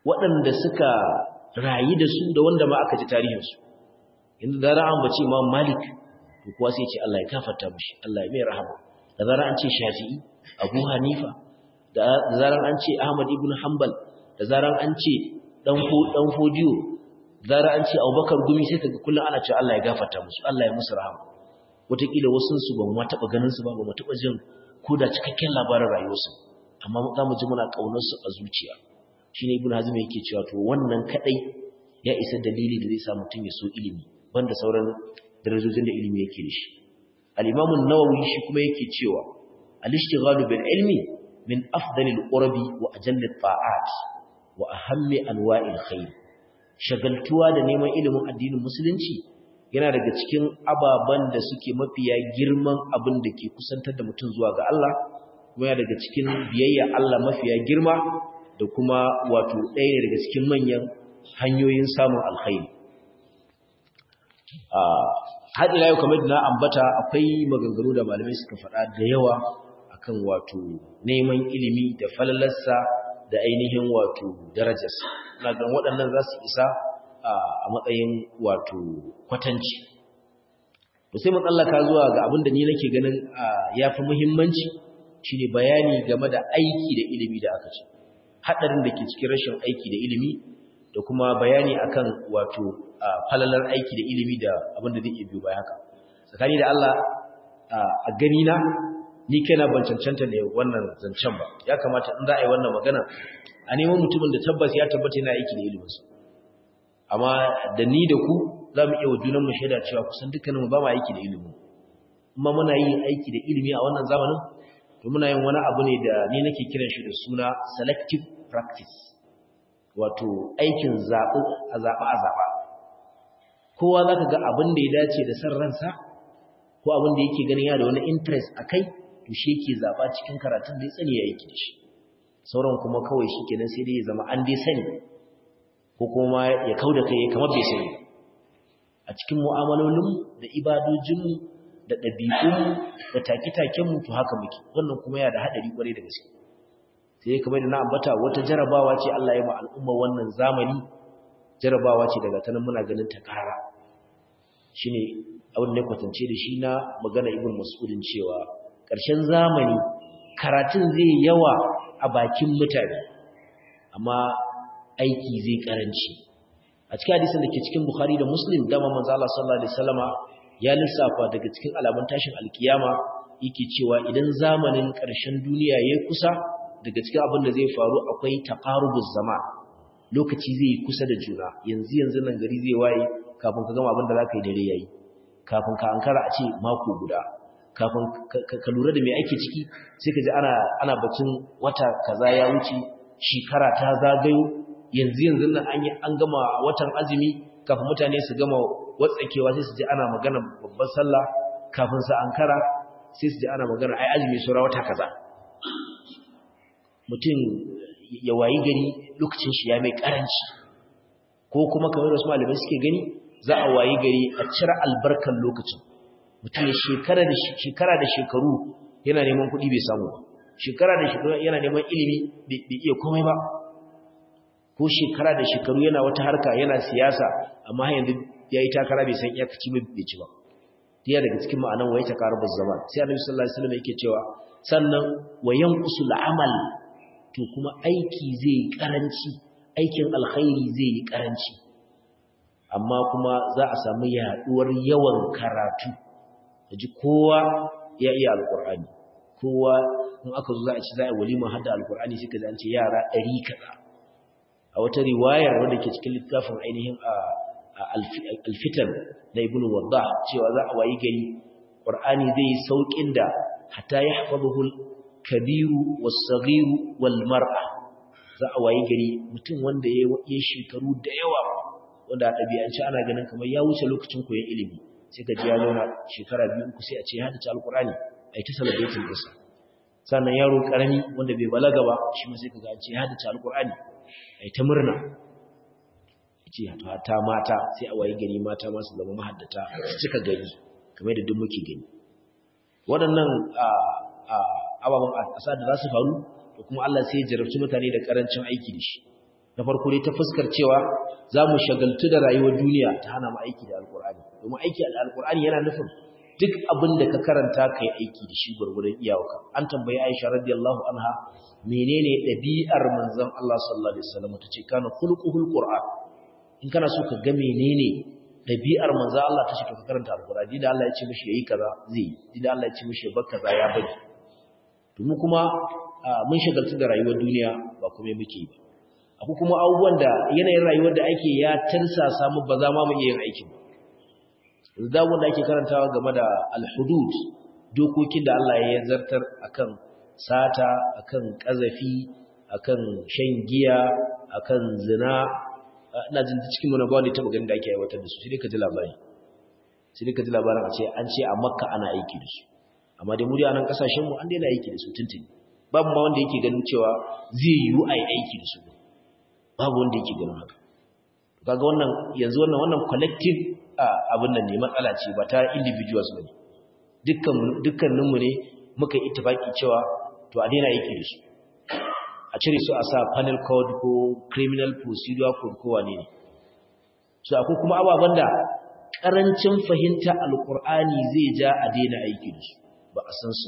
waɗanda suka rayu da su da wanda ma aka ji tarihinsu inda da zarar an bace Imam Malik to kuwa sai ce Allah ya kafarta mishi Allah ya mai rahama da zarar an ce Shafi'i Abu Hanifa da zarar an ce Ahmad ibn Hanbal da zarar an ce dan ko dan Fodiyo da zarar an ce Abubakar Gumi sai kaga kullun ana cewa Allah ya gafarta musu Allah ya musu rahama wataƙila wasu su ba mu taɓa ganin su ba ba mu taɓa jin ko da cikakken labarin rayuwarsu amma za mu ji muna ƙaunar su a zuciya shine Ibn Hazm yake cewa to wannan kadai ya isa dalili da zai sa mutum ya so ilimi banda sauran darajojin da ilimi yake da shi al-imam an-nawawi shi kuma yake cewa al-ishtighalu bil ilmi min afdalil qurbi wa ajalli ta'at wa ahammi anwa'il khair shagaltuwa da neman ilimin addinin musulunci yana daga cikin ababan da suke mafiya girman abin da ke kusantar da mutum zuwa ga Allah kuma yana daga cikin biyayya Allah mafiya girma da kuma wato ɗaya daga cikin manyan hanyoyin samun alkhairi har ila yau kamar da na ambata akwai maganganu da malamai suka faɗa da yawa akan wato neman ilimi da falalarsa da ainihin wato darajarsa na gan waɗannan za su isa a matsayin wato kwatanci to sai matsallaka zuwa ga abin da ni nake ganin ya fi muhimmanci shine bayani game da aiki da ilimi da aka ce haɗarin da ke cikin rashin aiki da ilimi da kuma bayani akan wato falalar aiki da ilimi da abin da zai iya biyo baya haka tsakani da Allah a gani na ni kaina ban cancanta ne wannan zancen ba ya kamata in za a yi wannan magana a neman mutumin da tabbas ya tabbata yana aiki da iliminsa amma da ni da ku za mu iya wa junan mu shaida cewa kusan dukkaninmu ba mu aiki da ilimin amma muna yin aiki da ilimi a wannan zamanin to muna yin wani abu ne da ni nake kiran shi da suna selective practice wato aikin zaɓi a zaɓa a zaɓa kowa za ka ga abin da ya dace da san ransa ko abin da yake ganin yana da wani interest a kai to shi yake zaɓa cikin karatun da ya tsani ya aiki da shi sauran kuma kawai shi kenan sai dai ya zama an dai sani ko kuma ya kau da kai kamar bai sani a cikin mu'amalolinmu da ibadojinmu da ɗabi'unmu da take-takenmu to haka muke wannan kuma yana da haɗari ƙwarai da gaske sai kamar da na ambata wata jarabawa ce Allah ya ma al'umma wannan zamani jarabawa ce daga tanan muna ganin ta karara shine abin da kwatance da shi na magana ibn mas'udin cewa ƙarshen zamani karatun zai yawa a bakin mutane amma aiki zai karanci a cikin hadisin da ke cikin bukhari da muslim dama manzo Allah sallallahu alaihi wasallama ya lissafa daga cikin alamun tashin alkiyama yake cewa idan zamanin ƙarshen duniya yayi kusa daga cikin abin da zai faru akwai taqarubuz zaman lokaci zai yi kusa da juna yanzu yanzu nan gari zai waye kafin ka gama abin da zaka yi dare yayi kafin ka ankara a ce mako guda kafin ka lura da me ake ciki sai ka ji ana ana batun wata kaza ya wuce shekara ta zagayo yanzu yanzu nan an yi an gama watan azumi kafin mutane su gama watsakewa sai su ji ana magana babban sallah kafin su ankara sai su ji ana magana ai azumi sura wata kaza mutum ya wayi gari lokacin shi ya mai karanci ko kuma kamar da su malamai suke gani za a wayi gari a cire albarkan lokacin mutum ya shekara da shekara da shekaru yana neman kuɗi bai samu ba shekara da shekaru yana neman ilimi bai iya komai ba ko shekara da shekaru yana wata harka yana siyasa amma yanzu ya yi takara bai san iyakaci bai ci ba tiya daga cikin ma'anan wa ya ta karu zaman sai annabi sallallahu alaihi wasallam yake cewa sannan wa yanqusu al'amal to kuma aiki zai yi karanci aikin alkhairi zai yi karanci amma kuma za a samu yaduwar yawan karatu ji kowa ya iya alkur'ani kowa in aka zo za a ci za a walima hadda alkur'ani sai ka ji an ce yara ɗari kaza a wata riwayar wanda ke cikin littafin ainihin alfitan na ibnu wadda cewa za a wayi gari qur'ani zai yi saukin da hatta yahfazuhu kabiru was-saghiru wal-mar'a za a wayi gari mutum wanda ya yi shekaru da yawa wanda a ɗabi'ance ana ganin kamar ya wuce lokacin koyon ilimi sai ka ji ya zauna shekara biyu uku sai a ce ya haddace alkur'ani a yi ta celebrating ɗinsa sannan yaro ƙarami wanda bai balaga ba shi ma sai ka ga an ce ya haddace alkur'ani a yi ta murna ce ta mata sai a wayi gari mata masu zama mahaddata su cika gari kamar da duk muke gani waɗannan ababen asa da za su faru da kuma Allah sai ya jarabci mutane da ƙarancin aiki da shi na farko dai ta fuskar cewa za mu shagaltu da rayuwar duniya ta hana mu aiki da alkur'ani domin aiki da alkur'ani yana nufin duk abin da ka karanta ka yi aiki da shi gwargwadon iyawaka an tambayi aisha radiyallahu anha menene ɗabi'ar manzon Allah sallallahu alaihi wasallam ta ce kana khulquhul qur'an in kana so ka ga menene ɗabi'ar manzon Allah ta ce ka karanta alkur'ani da Allah ya ce mishi yayi kaza zai yi da Allah ya ce mishi bar kaza ya bari to mu kuma mun shagaltu da rayuwar duniya ba kuma muke yi ba akwai kuma abubuwan da yanayin rayuwar da ake ya tarsasa mu ba za ma mu iya yin aikin ba da wanda ake karantawa game da al-hudud dokokin da Allah ya zartar akan sata akan kazafi akan shan giya akan zina ina jin cikin mu na ba wanda ta ganin da ake aiwatar da su sai ka ji labari sai dai ka ji labarin a ce an ce a Makka ana aiki da su amma dai mu dai a nan kasashen mu an daina aiki da su tuntuni babu ma wanda yake ganin cewa zai yiwu a yi aiki da su babu wanda yake ganin haka kaga wannan yanzu wannan wannan collective abin nan ne matsala ce ba ta individuals ba ne dukkan dukkaninmu ne muka yi ittifaki cewa to a daina yake da su a cire su a sa panel code ko criminal procedure code ko wane ne so akwai kuma ababen da karancin fahimta alkur'ani zai ja a daina aiki da su ba a san su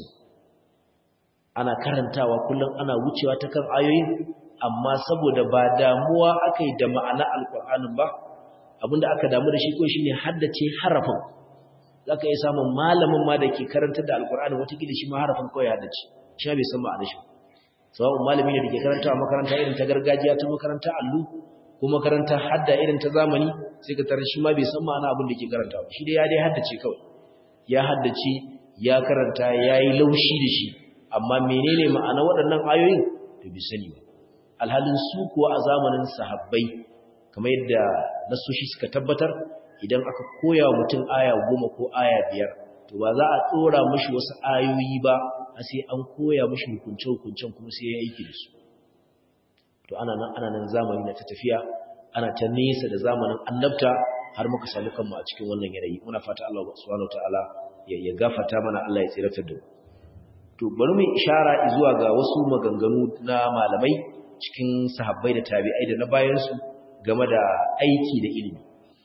ana karantawa kullum ana wucewa ta kan ayoyin amma saboda ba damuwa aka yi da ma'ana alkur'anin ba abinda aka damu da shi ko shine haddace harafin zaka iya samun malamin ma da ke karantar da alkur'ani watakila shi ma harafin kawai haddace shi bai san ma'anar shi sawa'un malami ne da ke karanta a makaranta irin ta gargajiya ta makaranta allu ko makaranta hadda irin ta zamani sai ka tarar shi ma bai san ma'ana abin da ke karanta ba shi dai ya dai haddace kawai ya haddace ya karanta ya yi laushi da shi amma menene ma'ana waɗannan ayoyin to bi sani ba alhalin su kuwa a zamanin sahabbai kamar yadda nasoshi suka tabbatar idan aka koya mutum aya goma ko aya biyar to ba za a tsora mashi wasu ayoyi ba a sai an koya mashi hukunce-hukuncen kuma sai ya aiki da su to ana nan ana nan zamani na ta tafiya ana ta nesa da zamanin annabta har muka samu kanmu a cikin wannan yanayi muna fata Allah subhanahu wataala ya ya gafarta mana Allah ya tsiratar da mu to bari mu ishara zuwa ga wasu maganganu na malamai cikin sahabbai da tabi'ai da na bayan su game da aiki da ilimi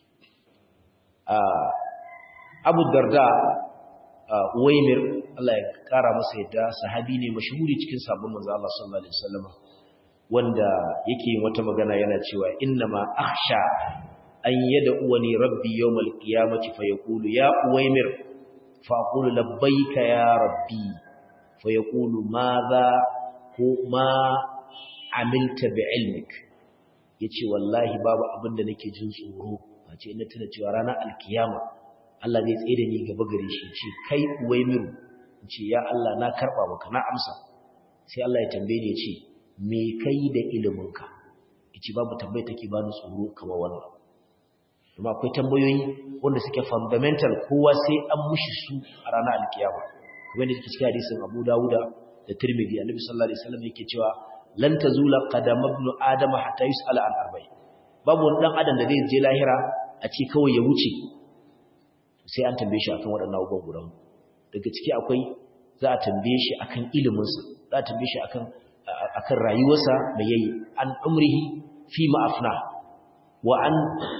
Abu Darda Uwaimir Allah ya kara masa yadda sahabi ne mashhuri cikin sabon manzo Allah sallallahu alaihi wasallam wanda yake yin wata magana yana cewa innama akhsha an yad'uwani rabbi yawmal qiyamati fayaqulu ya Uwaimir fa aqulu labbaika ya rabbi fayaqulu madha ko ma amilta bi ilmik yace wallahi babu abin da nake jin tsoro face ina tuna cewa ranar alkiyama Allah zai tsaye da ni gaba gare shi ce kai uwaimiru ce ya Allah na karba maka na amsa sai Allah ya tambaye ni ya ce me kai da iliminka yace babu tambaye take ba ni tsoro kamar wannan kuma akwai tambayoyi wanda suke fundamental kowa sai an mushi su a ranar alkiyama kuma ne cikin hadisin Abu Dawuda da Tirmidhi Annabi sallallahu alaihi wasallam yake cewa lan tazula qadam ibn adama hatta yus'ala an arba'in babu wani dan adam da zai je lahira a ce kawai ya wuce sai an tambaye shi akan waɗannan abubuwan guda daga ciki akwai za a tambaye shi akan iliminsa za a tambaye shi akan akan rayuwarsa da yayi an umrihi fi ma afna wa an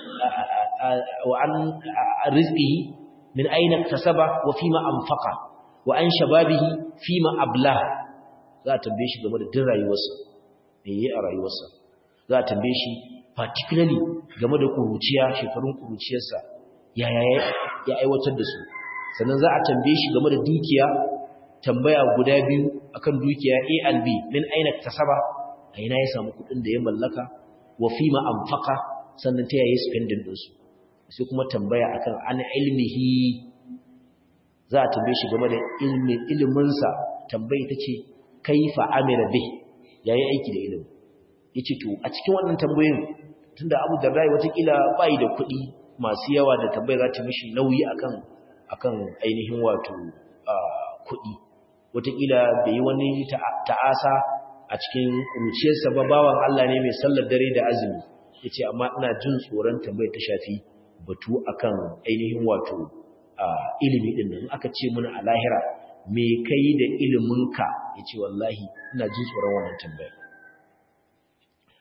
wa an rizqihi min aina iktasaba wa fi ma anfaqa wa an shababihi fi ma abla za a tambaye shi game da din rayuwarsa me yayi a rayuwarsa za a tambaye shi particularly game da kuruciya shekarun kuruciyarsa yaya ya aiwatar da su sannan za a tambaye shi game da dukiya tambaya guda biyu akan dukiya A and B min aina tasaba a ina ya samu kudin da ya mallaka wa fima anfaqa sannan ta yayi spending din su sai kuma tambaya akan an ilmihi za a tambaye shi game da ilmin ilimin sa tambayi tace kaifa amila bih yayi aiki da ilimi yace to a cikin wannan tambayoyin tunda Abu Darda watakila bai da kuɗi masu yawa da tambayar za ta mishi nauyi akan akan ainihin wato kuɗi watakila bai yi wani ta'asa a cikin kuruciyarsa ba bawan Allah ne mai sallar dare da azumi yace amma ina jin tsoron tambayar ta shafi batu akan ainihin wato ilimi din nan aka ce muna a lahira me kai da iliminka yace wallahi ina jin tsoron wannan tambayar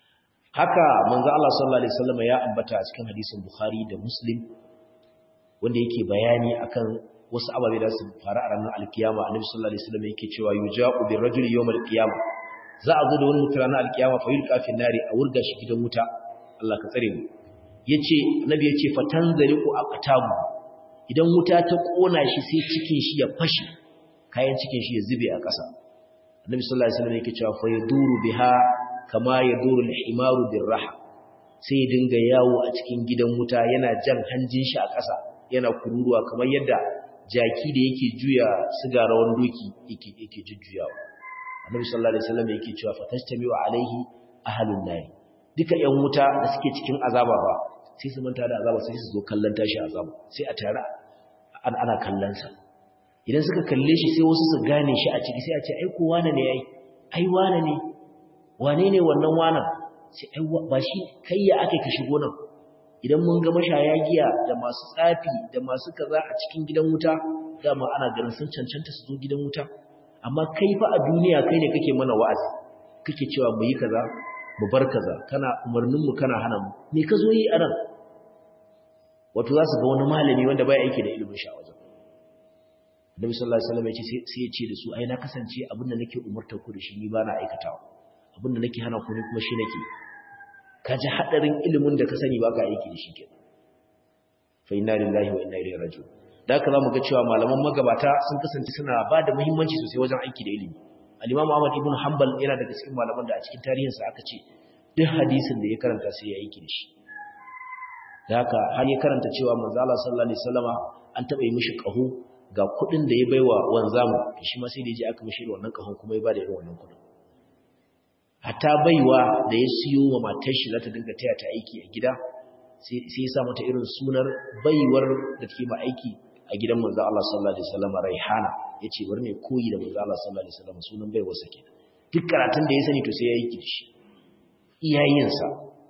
haka manzo Allah sallallahu alaihi wasallam ya ambata a cikin hadisin Bukhari da Muslim wanda yake bayani akan wasu ababe da su faru a ranar alkiyama annabi sallallahu alaihi wasallam yake cewa yuja'u bir rajuli yawm alqiyama za a zo da wani mutum ranar alkiyama fa yulqa fi nari a wurga shi gidan wuta Allah ka tsare mu yace annabi yace fatanzaliqu aqtabu idan wuta ta kona shi sai cikin shi ya fashi kayan cikin shi ya zube a ƙasa annabi sallallahu alaihi wasallam yake cewa fa yaduru biha kama yaduru al-himaru birraha sai dinga yawo a cikin gidan wuta yana jan hanjin shi a ƙasa yana kururuwa kamar yadda jaki da yake juya siga rawan doki yake yake jujjuyawa annabi sallallahu alaihi wasallam yake cewa fatastamiu alaihi ahlun nar duka yan wuta da suke cikin azaba ba sai su manta da azaba sai su zo kallon tashi azaba sai a tare ana kallon sa idan suka kalle shi sai wasu su gane shi a ciki sai a ce ai ko wane ne ai ai wane ne wane ne wannan wanan sai ai ba shi kai ya ake ka shigo nan idan mun ga mashaya giya da masu tsafi da masu kaza a cikin gidan wuta dama ana ganin sun cancanta su zo gidan wuta amma kai fa a duniya kai ne kake mana wa'azi kake cewa mu yi kaza mu bar kaza kana umarnin mu kana hana mu me ka zo yi a nan wato za su ga wani malami wanda baya aiki da ilimin sha wajen Nabi sallallahu alaihi wasallam ya ce sai ya ce da su ai na kasance abinda nake umurtar ku da shi ni ba na aikatawa abinda nake hana ku ne kuma shi nake ka ji hadarin ilimin da ka sani ba ka aiki da shi ke fa inna lillahi wa inna ilaihi raji'un da haka zamu ga cewa malaman magabata sun kasance suna ba da muhimmanci sosai wajen aiki da ilimi al-imam Ahmad ibn Hanbal yana daga cikin malaman da a cikin tarihinsa aka ce duk hadisin da ya karanta sai ya aiki da shi da haka har ya karanta cewa manzo Allah sallallahu alaihi wasallama an taba yi mishi kaho ga kudin da ya baiwa wanzamu shi ma sai da je aka mishi wannan kahon kuma ya bada irin wannan kudin hatta baiwa da ya siyo wa matar shi za ta dinga taya ta aiki a gida sai ya sa mata irin sunar baiwar da take ma aiki a gidan manzo Allah sallallahu alaihi wasallam Raihana yace bari ne koyi da manzo Allah sallallahu alaihi wasallam sunan baiwar sa ke duk karatun da ya sani to sai ya yi shi iyayensa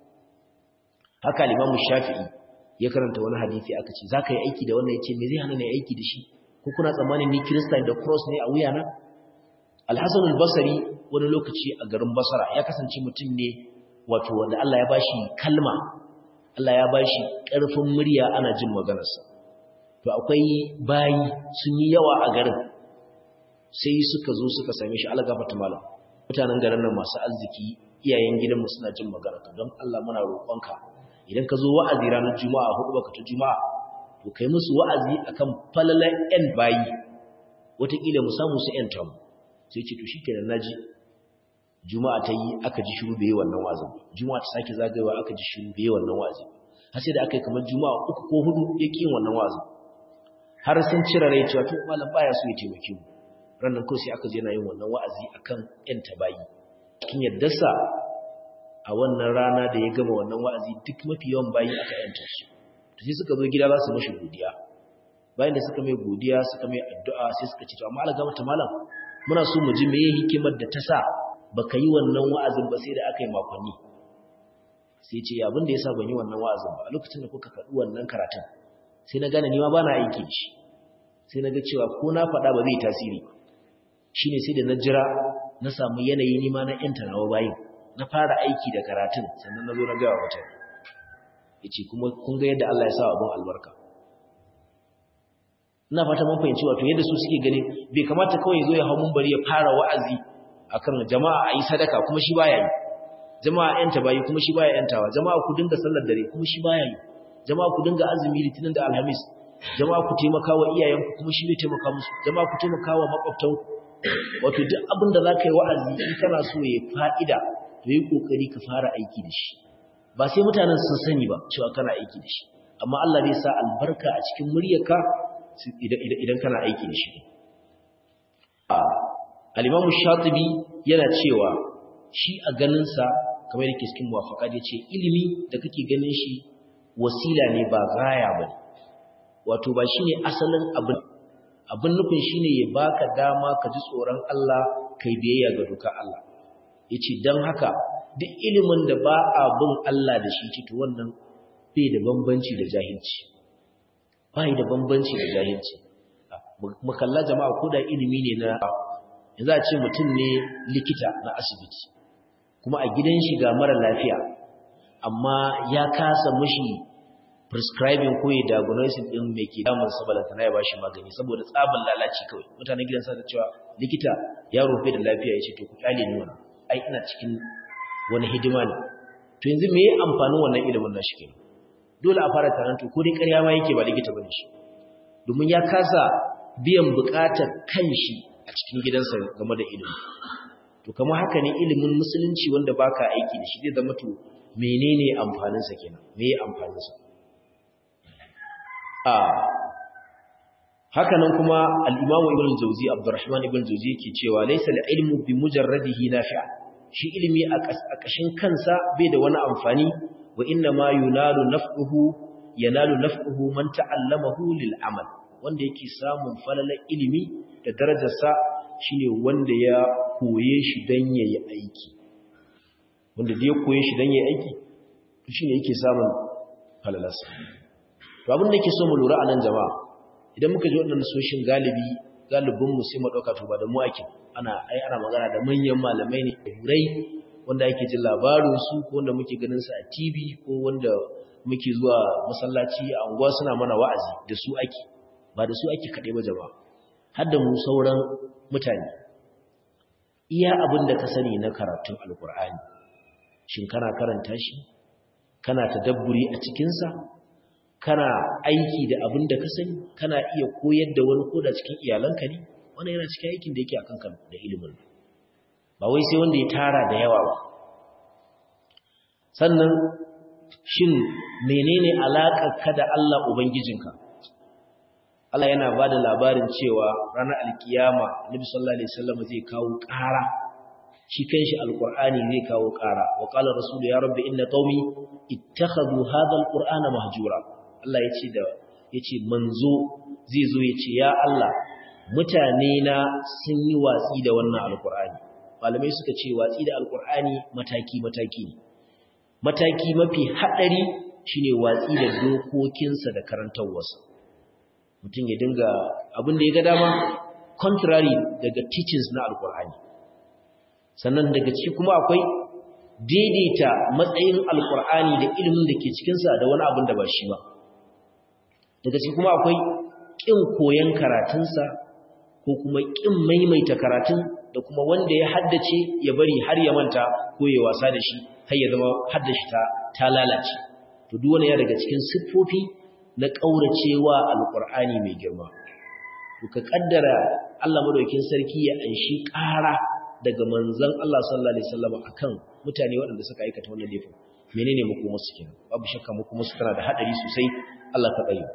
haka al-Imam Shafi'i ya karanta wani hadisi aka ce zaka yi aiki da wannan yace me zai hana ni aiki da shi ko kuna tsammanin ni Christian da cross ne a wuyana Al-Hasan al-Basri wani lokaci a garin Basra ya kasance mutum ne wato wanda Allah ya bashi kalma Allah ya bashi ƙarfin murya ana jin maganarsa to akwai bayi sun yi yawa a garin sai suka zo suka same shi Allah gafarta malam mutanen garin nan masu arziki iyayen gidanmu suna jin maganarka don Allah muna roƙonka idan ka zo wa'azi ranar juma'a hudu baka ta juma'a to kai musu wa'azi akan falalan yan bayi wataƙila mu samu su yan tamu sai ce to shikenan naji juma'a ta yi aka ji shiru bai wannan wa'azin juma'a ta sake zagayewa aka ji shiru bai wannan wa'azin har sai da aka yi kamar juma'a uku ko hudu ya ƙi wannan wa'azin har sun cire rai cewa to malam baya so ya taimake mu ranar kawai sai aka je na yin wannan wa'azi akan yan tabayi cikin yaddarsa a wannan rana da ya gama wannan wa'azi duk mafi yawan bayi aka yanta su to sai suka zo gida za su mashi godiya bayan da suka mai godiya suka mai addu'a sai suka ce to amma Allah gama ta malam muna so mu ji meye hikimar da ta sa baka yi wannan wa'azin ba sai da aka yi makonni sai ce abin da yasa ban yi wannan wa'azin ba a lokacin da kuka faɗi wannan karatun sai na gane ni ma bana aiki da shi sai na ga cewa ko na faɗa ba zai tasiri shine sai da na jira na samu yanayi ni ma na yanta nawa bayin na fara aiki da karatun sannan na zo na gawa mutane yace kuma kun ga yadda Allah ya sa abun albarka ina fata mun fahimci wato yadda su suke gani bai kamata kawai zo ya hau mun bari ya fara wa'azi akan jama'a ayi sadaka kuma shi baya yi jama'a yanta bayi kuma shi baya yantawa jama'a ku dinga sallar dare kuma shi baya yi jama'a ku dinga azumi litinin da alhamis jama'a ku taimaka wa iyayenku kuma shi bai taimaka musu jama'a ku taimaka wa makwabtanku wato duk abin da zaka yi wa'azi in kana so ya fa'ida to yi kokari ka fara aiki da shi ba sai mutanen sun sani ba cewa kana aiki da shi amma Allah zai sa albarka a cikin muryarka idan kana aiki da shi al-Imam Shatibi yana cewa shi a ganinsa kamar yake cikin muwafaka da ce ilimi da kake ganin shi wasila ne ba gaya ba wato ba shine asalin abin abin nufin shine ya baka dama ka ji tsoron Allah kai biyayya ga dokar Allah yace dan haka duk ilimin da ba a bin Allah da shi ce to wannan bai da bambanci da jahilci bai da bambanci da jahilci mu kalla jama'a ko da ilimi ne na yanzu a ce mutum ne likita na asibiti kuma a gidan shi ga mara lafiya amma ya kasa mushi prescribing ko ya diagnosis din me ke damun sa balantana ya bashi magani saboda tsaban lalaci kawai mutanen gidan sa da cewa likita yaro bai da lafiya yace to ku kyale ni wannan ai ina cikin wani hidima ne to yanzu me ya amfanin wannan ilimin nashi kenan dole a fara taranto ko dai ƙarya ma yake ba likita bane shi domin ya kasa biyan buƙatar kanshi a cikin gidansa game da ilimi to kamar haka ne ilimin musulunci wanda baka aiki da shi zai zama to menene amfanin sa kenan me ya amfanin sa a haka nan kuma al-Imam Ibn Jawzi Abdurrahman Ibn Jawzi yake cewa laysa al-ilmu bi mujarradihi nafi'a shi ilimi a ƙashin kansa bai da wani amfani wa inna ma yunalu naf'uhu yanalu naf'uhu man ta'allamahu lil amal wanda yake samun falalar ilimi da darajarsa shine wanda ya koye shi dan yayi aiki wanda da ya koye shi dan yayi aiki to shine yake samun falalarsa to abin da yake so mu lura a nan jama'a idan muka ji wannan soshin galibi galibin mu sai mu dauka to ba da mu ake ana ai ana magana da manyan malamai ne hurai wanda ake jin labarin su ko wanda muke ganin su a TV ko wanda muke zuwa masallaci a unguwa suna mana wa'azi da su ake ba da su ake kaɗai ba jama'a har da mu sauran mutane iya abin da ka sani na karatun alkur'ani shin kana karanta shi kana tadabburi a cikinsa kana aiki da abin da ka sani kana iya koyar da wani koda cikin iyalanka ne wannan yana cikin aikin da yake a kanka da ilimin ba wai sai wanda ya tara da yawa ba sannan shin menene alaƙar ka da Allah ubangijinka Allah yana ba da labarin cewa ranar alkiyama Nabi sallallahu alaihi wasallam zai kawo ƙara shi kanshi alqur'ani zai kawo ƙara wa qala rasulu ya rabbi inna qaumi ittakhadhu hadha alqur'ana mahjura Allah yace da yace manzo zai zo yace ya Allah mutane na sun yi watsi da wannan alqur'ani malamai suka ce watsi da alqur'ani mataki mataki ne mataki mafi hadari shine watsi da dokokinsa da karantawarsa mutum ya dinga abin da ya ga dama contrary daga teachings na alkur'ani sannan daga ciki kuma akwai daidaita matsayin alkur'ani da ilimin da ke cikinsa da wani abin da ba shi ba daga ciki kuma akwai ƙin koyon karatunsa ko kuma ƙin maimaita karatun da kuma wanda ya haddace ya bari har ya manta ko ya wasa da shi har ya zama haddashi ta ta lalace to duk wani ya daga cikin siffofi na ƙauracewa alƙur'ani mai girma to ka ƙaddara Allah madaukakin sarki ya anshi ƙara daga manzon Allah sallallahu alaihi wasallam akan mutane waɗanda suka aikata wannan laifin menene makomar su kenan babu shakka makomar su tana da hadari sosai Allah ka tsare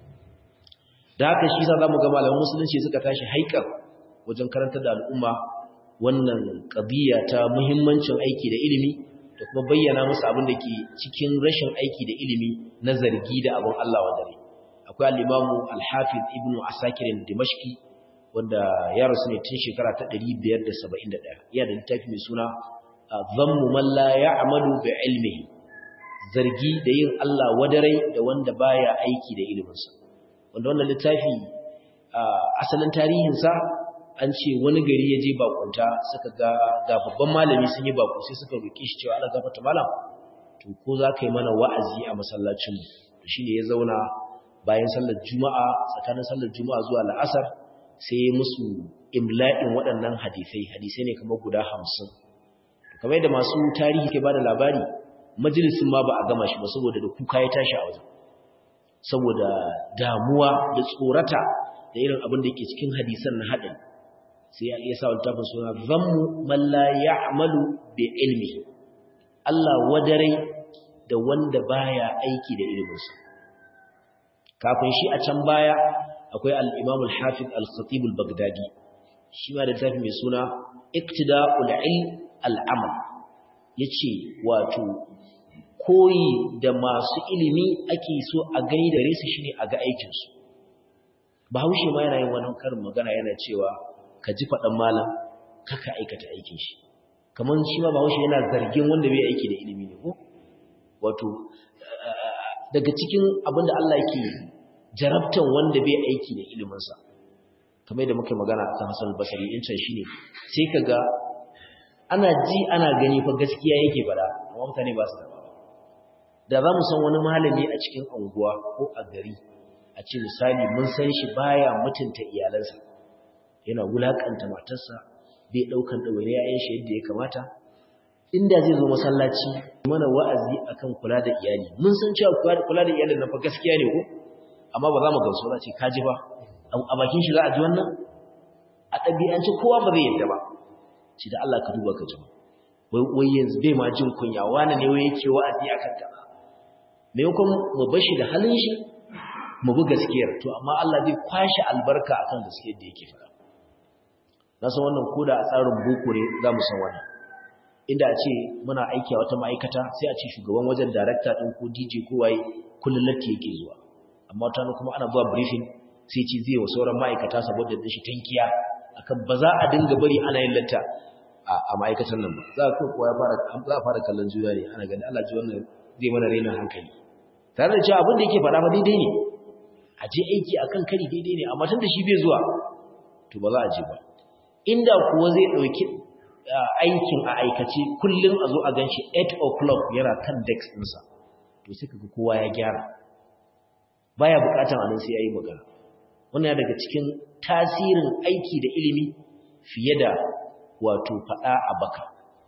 da haka shi yasa zamu ga malaman musulunci suka tashi haikar wajen karantar da al'umma wannan qadiya ta muhimmancin aiki da ilimi da kuma bayyana musu abin da ke cikin rashin aiki da ilimi na zargi da abin Allah wa dare akwai al-imamu al-hafiz ibnu asakir dimashqi wanda ya rasu ne tun shekara ta 571 yana da littafi mai suna dhammu man la ya'malu bi ilmihi zargi da yin Allah wadarai da wanda baya aiki da iliminsa wanda wannan littafi asalin tarihinsa an ce wani gari ya je bakunta suka ga ga babban malami sun yi baku sai suka roƙe shi cewa Allah gafarta malam to ko za ka yi mana wa'azi a masallacin to shine ya zauna bayan sallar juma'a tsakanin sallar juma'a zuwa la'asar sai ya musu imla'in waɗannan hadisai hadisai ne kamar guda hamsin to kamar yadda masu tarihi ke bada labari majalisin ma ba a gama shi ba saboda da kuka ya tashi a wajen saboda damuwa da tsorata da irin abin da yake cikin hadisan na haɗin sai ya sa littafin suna zammu man la ya'malu bi ilmi Allah wadare da wanda baya aiki da iliminsa kafin shi a can baya akwai al-Imam al-Hafiz al-Khatib al-Baghdadi shi ma da littafi mai suna Iktida'ul Ilm al-Amal yace wato koyi da masu ilimi ake so a gani da resu shine a ga aikin su Bahaushe ma yana yin wannan karin magana yana cewa ka ji faɗan malam kaka aikata aikin shi kamar shi ma bahaushe yana zargin wanda bai aiki da ilimi ne ko wato daga cikin abinda Allah yake jarabtan wanda bai aiki da iliminsa kamar yadda muke magana a kan Hassan Basri in can shine sai kaga ana ji ana gani fa gaskiya yake fada amma mutane ba su da da za mu san wani malami a cikin anguwa ko a gari a ce misali mun san shi baya mutunta iyalansa yana wulakanta matarsa bai daukan dawaine yayin shi yadda ya kamata inda zai zo masallaci mana wa'azi akan kula da iyali mun san cewa kula da iyalin nan fa gaskiya ne ko amma ba za mu gamsu za ce kaji ba a bakin shi za a ji wannan a ɗabi'anci kowa ba zai yadda ba ce da Allah ka duba ka ji wai yanzu bai ma jin kunya wani ne wai yake wa'azi akan ta maimakon mu bar shi da halin shi mu bi gaskiyar to amma Allah zai kwashe albarka akan gaskiyar da yake faɗa na san wannan koda a tsarin boko ne za mu san wannan inda a ce muna aiki a wata ma'aikata sai a ce shugaban wajen darakta ɗin ko dj ko waye kullum latti yake zuwa amma wata kuma ana zuwa briefing sai ce zai wa sauran ma'aikata saboda da shi tankiya akan ba za a dinga bari ana yin latta a ma'aikatan nan ba za a kuwa ya fara za a fara kallon juna ne ana gani Allah ji wannan zai mana raina hankali tare da cewa abin da yake faɗa ba daidai ne a je aiki akan kari daidai ne amma tun da shi bai zuwa to ba za a je ba inda kuwa zai ɗauki aikin a aikace kullum a zo a gan shi 8 o'clock yana kan dex ɗinsa to sai kaga kowa ya gyara baya bukatan anan sai yayi magana wannan daga cikin tasirin aiki da ilimi fiye da wato fada a baka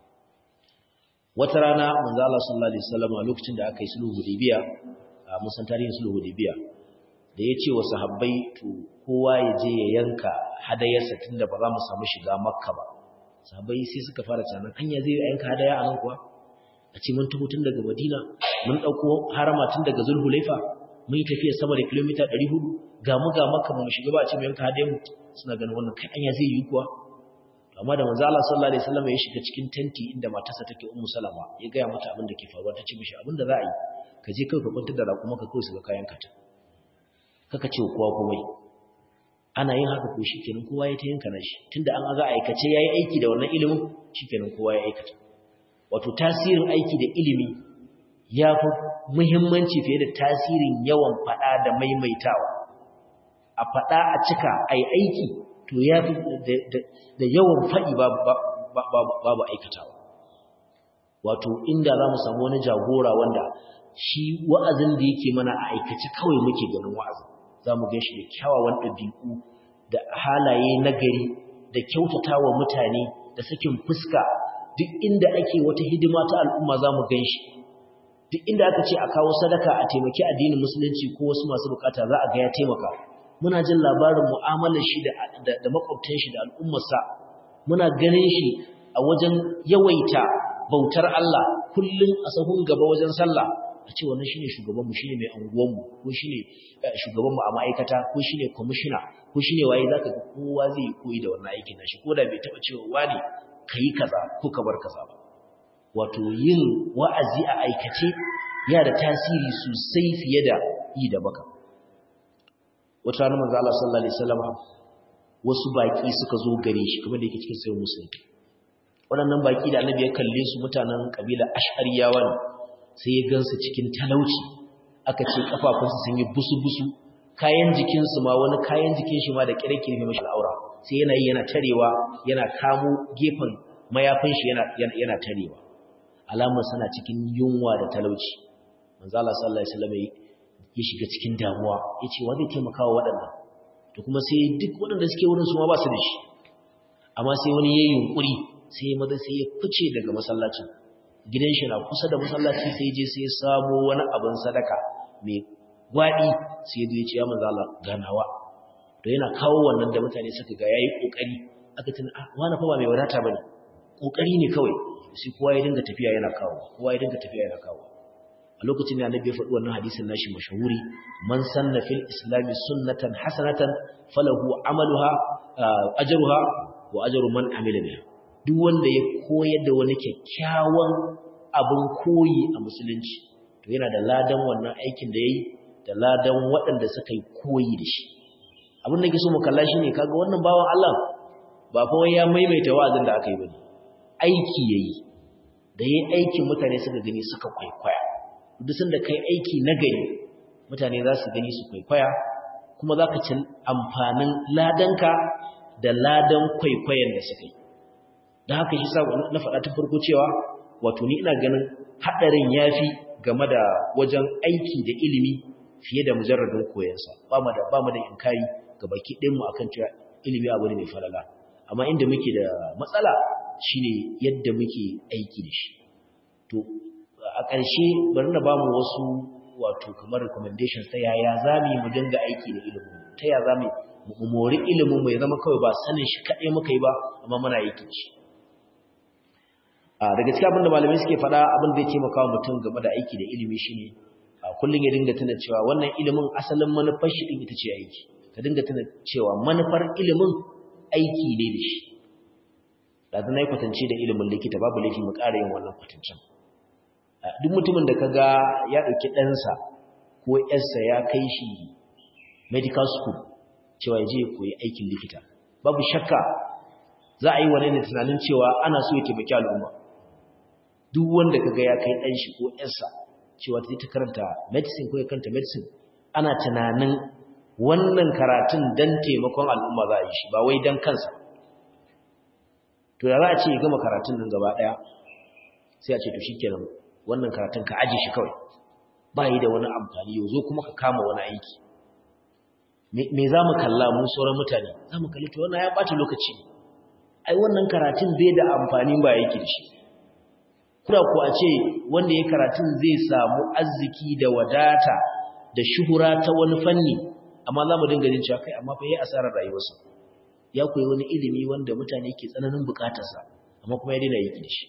wata rana manzo Allah sallallahu alaihi wasallam a lokacin da aka yi sulhu hudaybiya mun san tarihin sulhu hudaybiya da ya ce wa sahabbai to kowa ya je ya yanka hadayarsa tunda ba za mu samu shiga makka ba sahabbai sai suka fara tunanin anya zai yanka hadaya a nan kuwa a ce mun taho tun daga madina mun ɗauko harama tun daga zulhulaifa mun yi tafiya sama da kilomita 400 ga mu ga makka mu shiga ba a ce mu yanka hadayar mu suna ganin wannan kai anya zai yi kuwa amma da manzo Allah sallallahu alaihi wasallam ya shiga cikin tenti inda matarsa take ummu salama ya ga mata abin da ke faruwa ta ce mishi abin da za a yi ka je kai ka kwantar da raƙuma ka kai su ga kayan kata kaka ce kowa komai ana yin haka ko shikenan kowa ya ta yanka nashi tunda an ga aikace yayi aiki da wannan ilimin shikenan kowa ya aikata wato tasirin aiki da ilimi ya fi muhimmanci fiye da tasirin yawan fada da maimaitawa a fada a cika ai aiki to ya fi da yawan faɗi babu aikatawa wato inda za mu samu wani jagora wanda shi wa'azin da yake mana a aikace kawai muke ganin wa'azin za mu gan shi da kyawawan ɗabi'u da halaye nagari da kyautata wa mutane da sakin fuska duk inda ake wata hidima ta al'umma za mu gan shi duk inda aka ce a kawo sadaka a taimaki addinin musulunci ko wasu masu bukata za a ga ya taimaka muna jin labarin mu'amalar shi da makwabtan shi da al'ummarsa muna ganin shi a wajen yawaita bautar Allah kullum a sahun gaba wajen sallah a ce wannan shine shugabanmu shine mai anguwanmu ko shine shugabanmu a ma'aikata ko shine kwamishina ko shine waye zaka ga kowa zai yi koyi da wannan aikin nashi ko da bai taba cewa wani kai kaza ko ka bar kaza ba wato yin wa'azi a aikace yana da tasiri sosai fiye da yi da baka wata ranar manzo Allah sallallahu alaihi wasallam wasu baki suka zo gare shi kamar da yake cikin sayyid muslim waɗannan baki da annabi ya kalle su mutanen kabila ash'ariyawa ne sai ya gansu cikin talauci aka ce kafafunsu sun yi busu-busu kayan jikinsu ma wani kayan jikin shi ma da kirkir ne mashi al'aura sai yana yi yana tarewa yana kamo gefen mayafin shi yana yana tarewa alamar sana cikin yunwa da talauci manzo Allah sallallahu alaihi wasallam ya shiga cikin damuwa yace wa zai taimaka wa waɗannan to kuma sai duk waɗanda suke wurin su ma ba su da shi amma sai wani yayin yunkuri sai maza sai ya fice daga masallacin gidan shi na kusa da masallaci sai je sai ya samo wani abin sadaka mai gwadi sai ya ce ya manzo Allah ganawa to yana kawo wannan da mutane suka ga yayi kokari aka tuna ah wani fa ba mai wadata bane kokari ne kawai sai kowa ya dinga tafiya yana kawo kowa ya dinga tafiya yana kawo a lokacin da annabi ya faɗi wannan hadisin nashi mashahuri man sanna fil islami sunnatan hasanatan falahu amaluha ajruha wa ajru man amila biha duk wanda ya koyar da wani kyakkyawan abin koyi a musulunci to yana da ladan wannan aikin da yayi da ladan waɗanda suka yi koyi da shi abin da ke so mu kalla shi ne kaga wannan bawan Allah ba fa wai ya maimaita wa'azin da aka yi bane aiki yayi da yayi aikin mutane suka gani suka kwaikwaya duk sanda kai aiki na gari mutane za su gani su kwaikwaya kuma za ka ci amfanin ladanka da ladan kwaikwayon da suka yi da haka shi sa na faɗa ta farko cewa wato ni ina ganin haɗarin ya fi game da wajen aiki da ilimi fiye da mujarradin koyansa ba mu da ba mu da inkari ga baki ɗin mu akan cewa ilimi abu ne mai falala amma inda muke da matsala shine yadda muke aiki da shi to a ƙarshe bari na bamu wasu wato kamar recommendations ta yaya za mu yi mu dinga aiki da ilimin ta yaya za mu mori ilimin mu ya zama kawai ba sanin shi kaɗai muka yi ba amma muna aiki da shi daga cikin abin da malamai suke faɗa abin da ya taimaka wa mutum game da aiki da ilimi shine kullum ya dinga tuna cewa wannan ilimin asalin manufar shi din ita ce aiki ka dinga tuna cewa manufar ilimin aiki ne da shi da zan yi kwatance da ilimin likita babu laifi mu ƙara yin wannan kwatancen duk mutumin da kaga ya ɗauki ɗansa ko ƴarsa ya kai shi medical school cewa ya je koyi aikin likita babu shakka za a yi wani ne tunanin cewa ana so ya taimaki al'umma duk wanda kaga ya kai ɗan shi ko ƴarsa cewa ta ta karanta medicine ko ya karanta medicine ana tunanin wannan karatun dan taimakon al'umma za a yi shi ba wai dan kansa to da za a ce ya gama karatun nan gaba ɗaya sai a ce to shikenan wannan karatun ka aje shi kawai ba yi da wani amfani yau zo kuma ka kama wani aiki me za mu kalla mu sauran mutane za mu kalli to wannan ya ɓata lokaci ne ai wannan karatun bai da amfani ba yake da shi kuna ko a ce wanda ya karatun zai samu arziki da wadata da shuhura ta wani fanni amma za mu dinga jin cewa kai amma fa yayi asarar rayuwarsa ya koyi wani ilimi wanda mutane ke tsananin bukatarsa amma kuma ya daina yaki da shi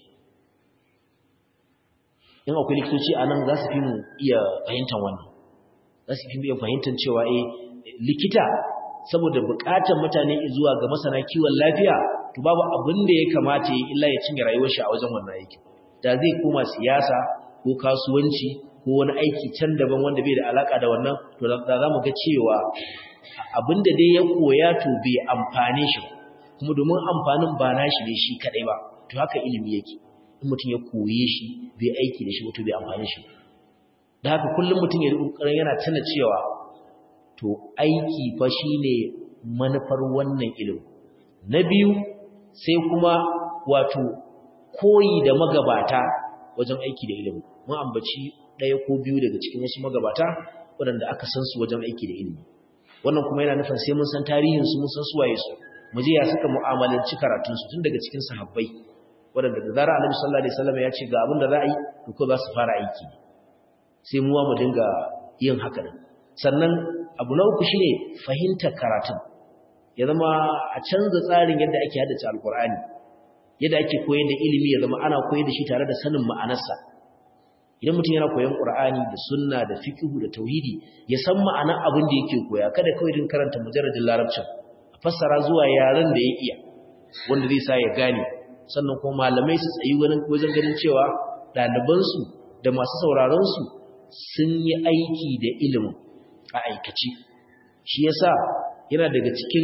in akwai likitoci a nan za su fi mu iya fahimtar wannan za su fi mu iya fahimtar cewa eh likita saboda bukatar mutane zuwa ga masana kiwon lafiya to babu abin da ya kamata ya illa ya cinye rayuwar shi a wajen wannan aikin da zai koma siyasa ko kasuwanci ko wani aiki can daban wanda bai da alaka da wannan to da za mu ga cewa abinda dai ya koya to bai amfane shi kuma domin amfanin ba nashi ne shi kadai ba to haka ilimi yake in mutum ya koye shi bai aiki da shi to bai amfane shi da haka kullum mutum ya kokarin yana tana cewa to aiki fa shine manufar wannan ilimi na biyu sai kuma wato koyi da magabata wajen aiki da ilimi mun ambaci ɗaya ko biyu daga cikin wasu magabata waɗanda aka san su wajen aiki da ilimi wannan kuma yana nufin sai mun san tarihin su mun san su waye su mu je ya suka mu'amalanci karatun su tun daga cikin sahabbai waɗanda da zara Annabi sallallahu alaihi wasallam ya ce ga abin da za a yi to ko za su fara aiki sai mu mu dinga yin haka din sannan abu na uku shine fahimtar karatun ya zama a canza tsarin yadda ake haddace alkur'ani yadda ake koyar da ilimi ya zama ana koyar da shi tare da sanin ma'anarsa idan mutum yana koyon qur'ani da sunna da fiqh da tauhidi ya san ma'anar abin da yake koya kada kawai din karanta mujarradin larabcin a fassara zuwa yaren da ya iya wanda zai sa ya gane sannan kuma malamai su tsayi wajen ganin cewa ɗalibansu da masu sauraron su sun yi aiki da ilimin a aikace shi yasa yana daga cikin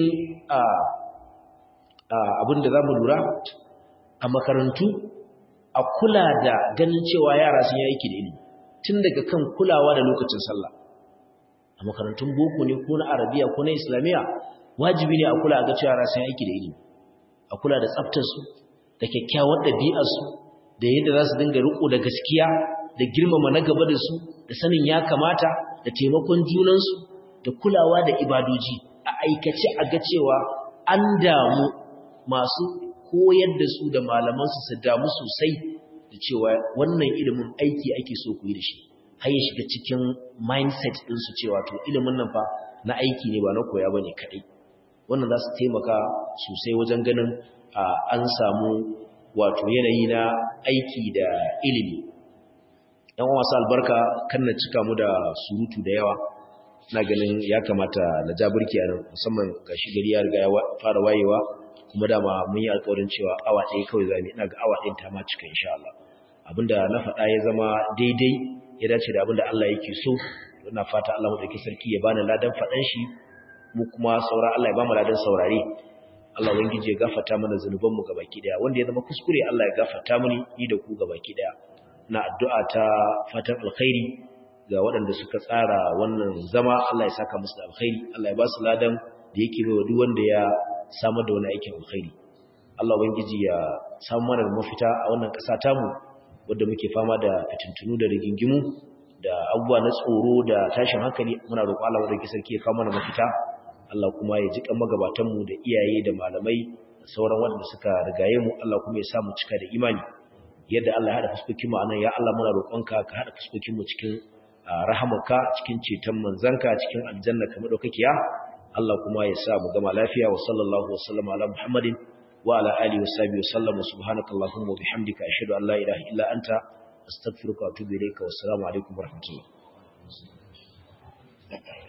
abin da za mu lura a makarantu a kula da ganin cewa yara sun yi aiki da ilimi tun daga kan kulawa da lokacin sallah a makarantun boko ne ko na arabiya ko na islamiyya wajibi ne a kula ga cewa yara sun yi aiki da ilimi a kula da tsaftarsu da kyakkyawar ɗabi'arsu da yadda za su dinga riko da gaskiya da girmama na gaba da su da sanin ya kamata da taimakon junansu da kulawa da ibadoji a aikace a ga cewa an damu masu koyar da su da malamansu su damu sosai da cewa wannan ilimin aiki ake so ku yi da shi har ya shiga cikin mindset ɗinsu cewa to ilimin nan fa na aiki ne ba na koya ba ne kaɗai wannan za su taimaka sosai wajen ganin an samu wato yanayi na aiki da ilimi yan wasu albarka kan na cika mu da surutu da yawa na ganin ya kamata na ja burki a nan musamman ga shi gari ya riga ya fara wayewa kuma dama mun yi alƙawarin cewa awa ɗaya kawai zami ina ga awa ɗayan ta ma cika insha Allah abinda na faɗa ya zama daidai ya dace da abinda Allah yake so ina fata Allah madaukakin sarki ya bani ladan faɗan shi mu kuma saura Allah ya ba mu ladan saurare Allah ubangiji ya gafarta mana zanuban mu gabaki daya wanda ya zama kuskure Allah ya gafarta mini ni da ku gabaki daya na addu'a ta fatan alkhairi ga waɗanda suka tsara wannan zama Allah ya saka musu da alkhairi Allah ya ba su ladan da yake bai wa duk wanda ya samar da wani aikin alkhairi Allah ubangiji ya samu mana mafita a wannan ƙasa tamu wadda muke fama da fitintunu da rigingimu da abubuwa na tsoro da tashin hankali muna roƙo Allah wadda sarki ya kawo mana mafita Allah kuma ya jiƙa magabatanmu da iyaye da malamai da sauran waɗanda suka rigaye mu Allah kuma ya sa mu cika da imani yadda Allah ya haɗa fuskokin mu anan ya Allah muna roƙonka ka haɗa fuskokin mu cikin rahamarka cikin ceton manzanka cikin aljanna kamar daukakiya Allah kuma ya sa mu gama lafiya wa sallallahu wa sallama ala Muhammadin wa ala alihi wa sahbihi wa sallam subhanakallahumma wa bihamdika ashhadu an la ilaha illa anta astaghfiruka wa atubu ilayka wa assalamu alaikum wa rahmatullah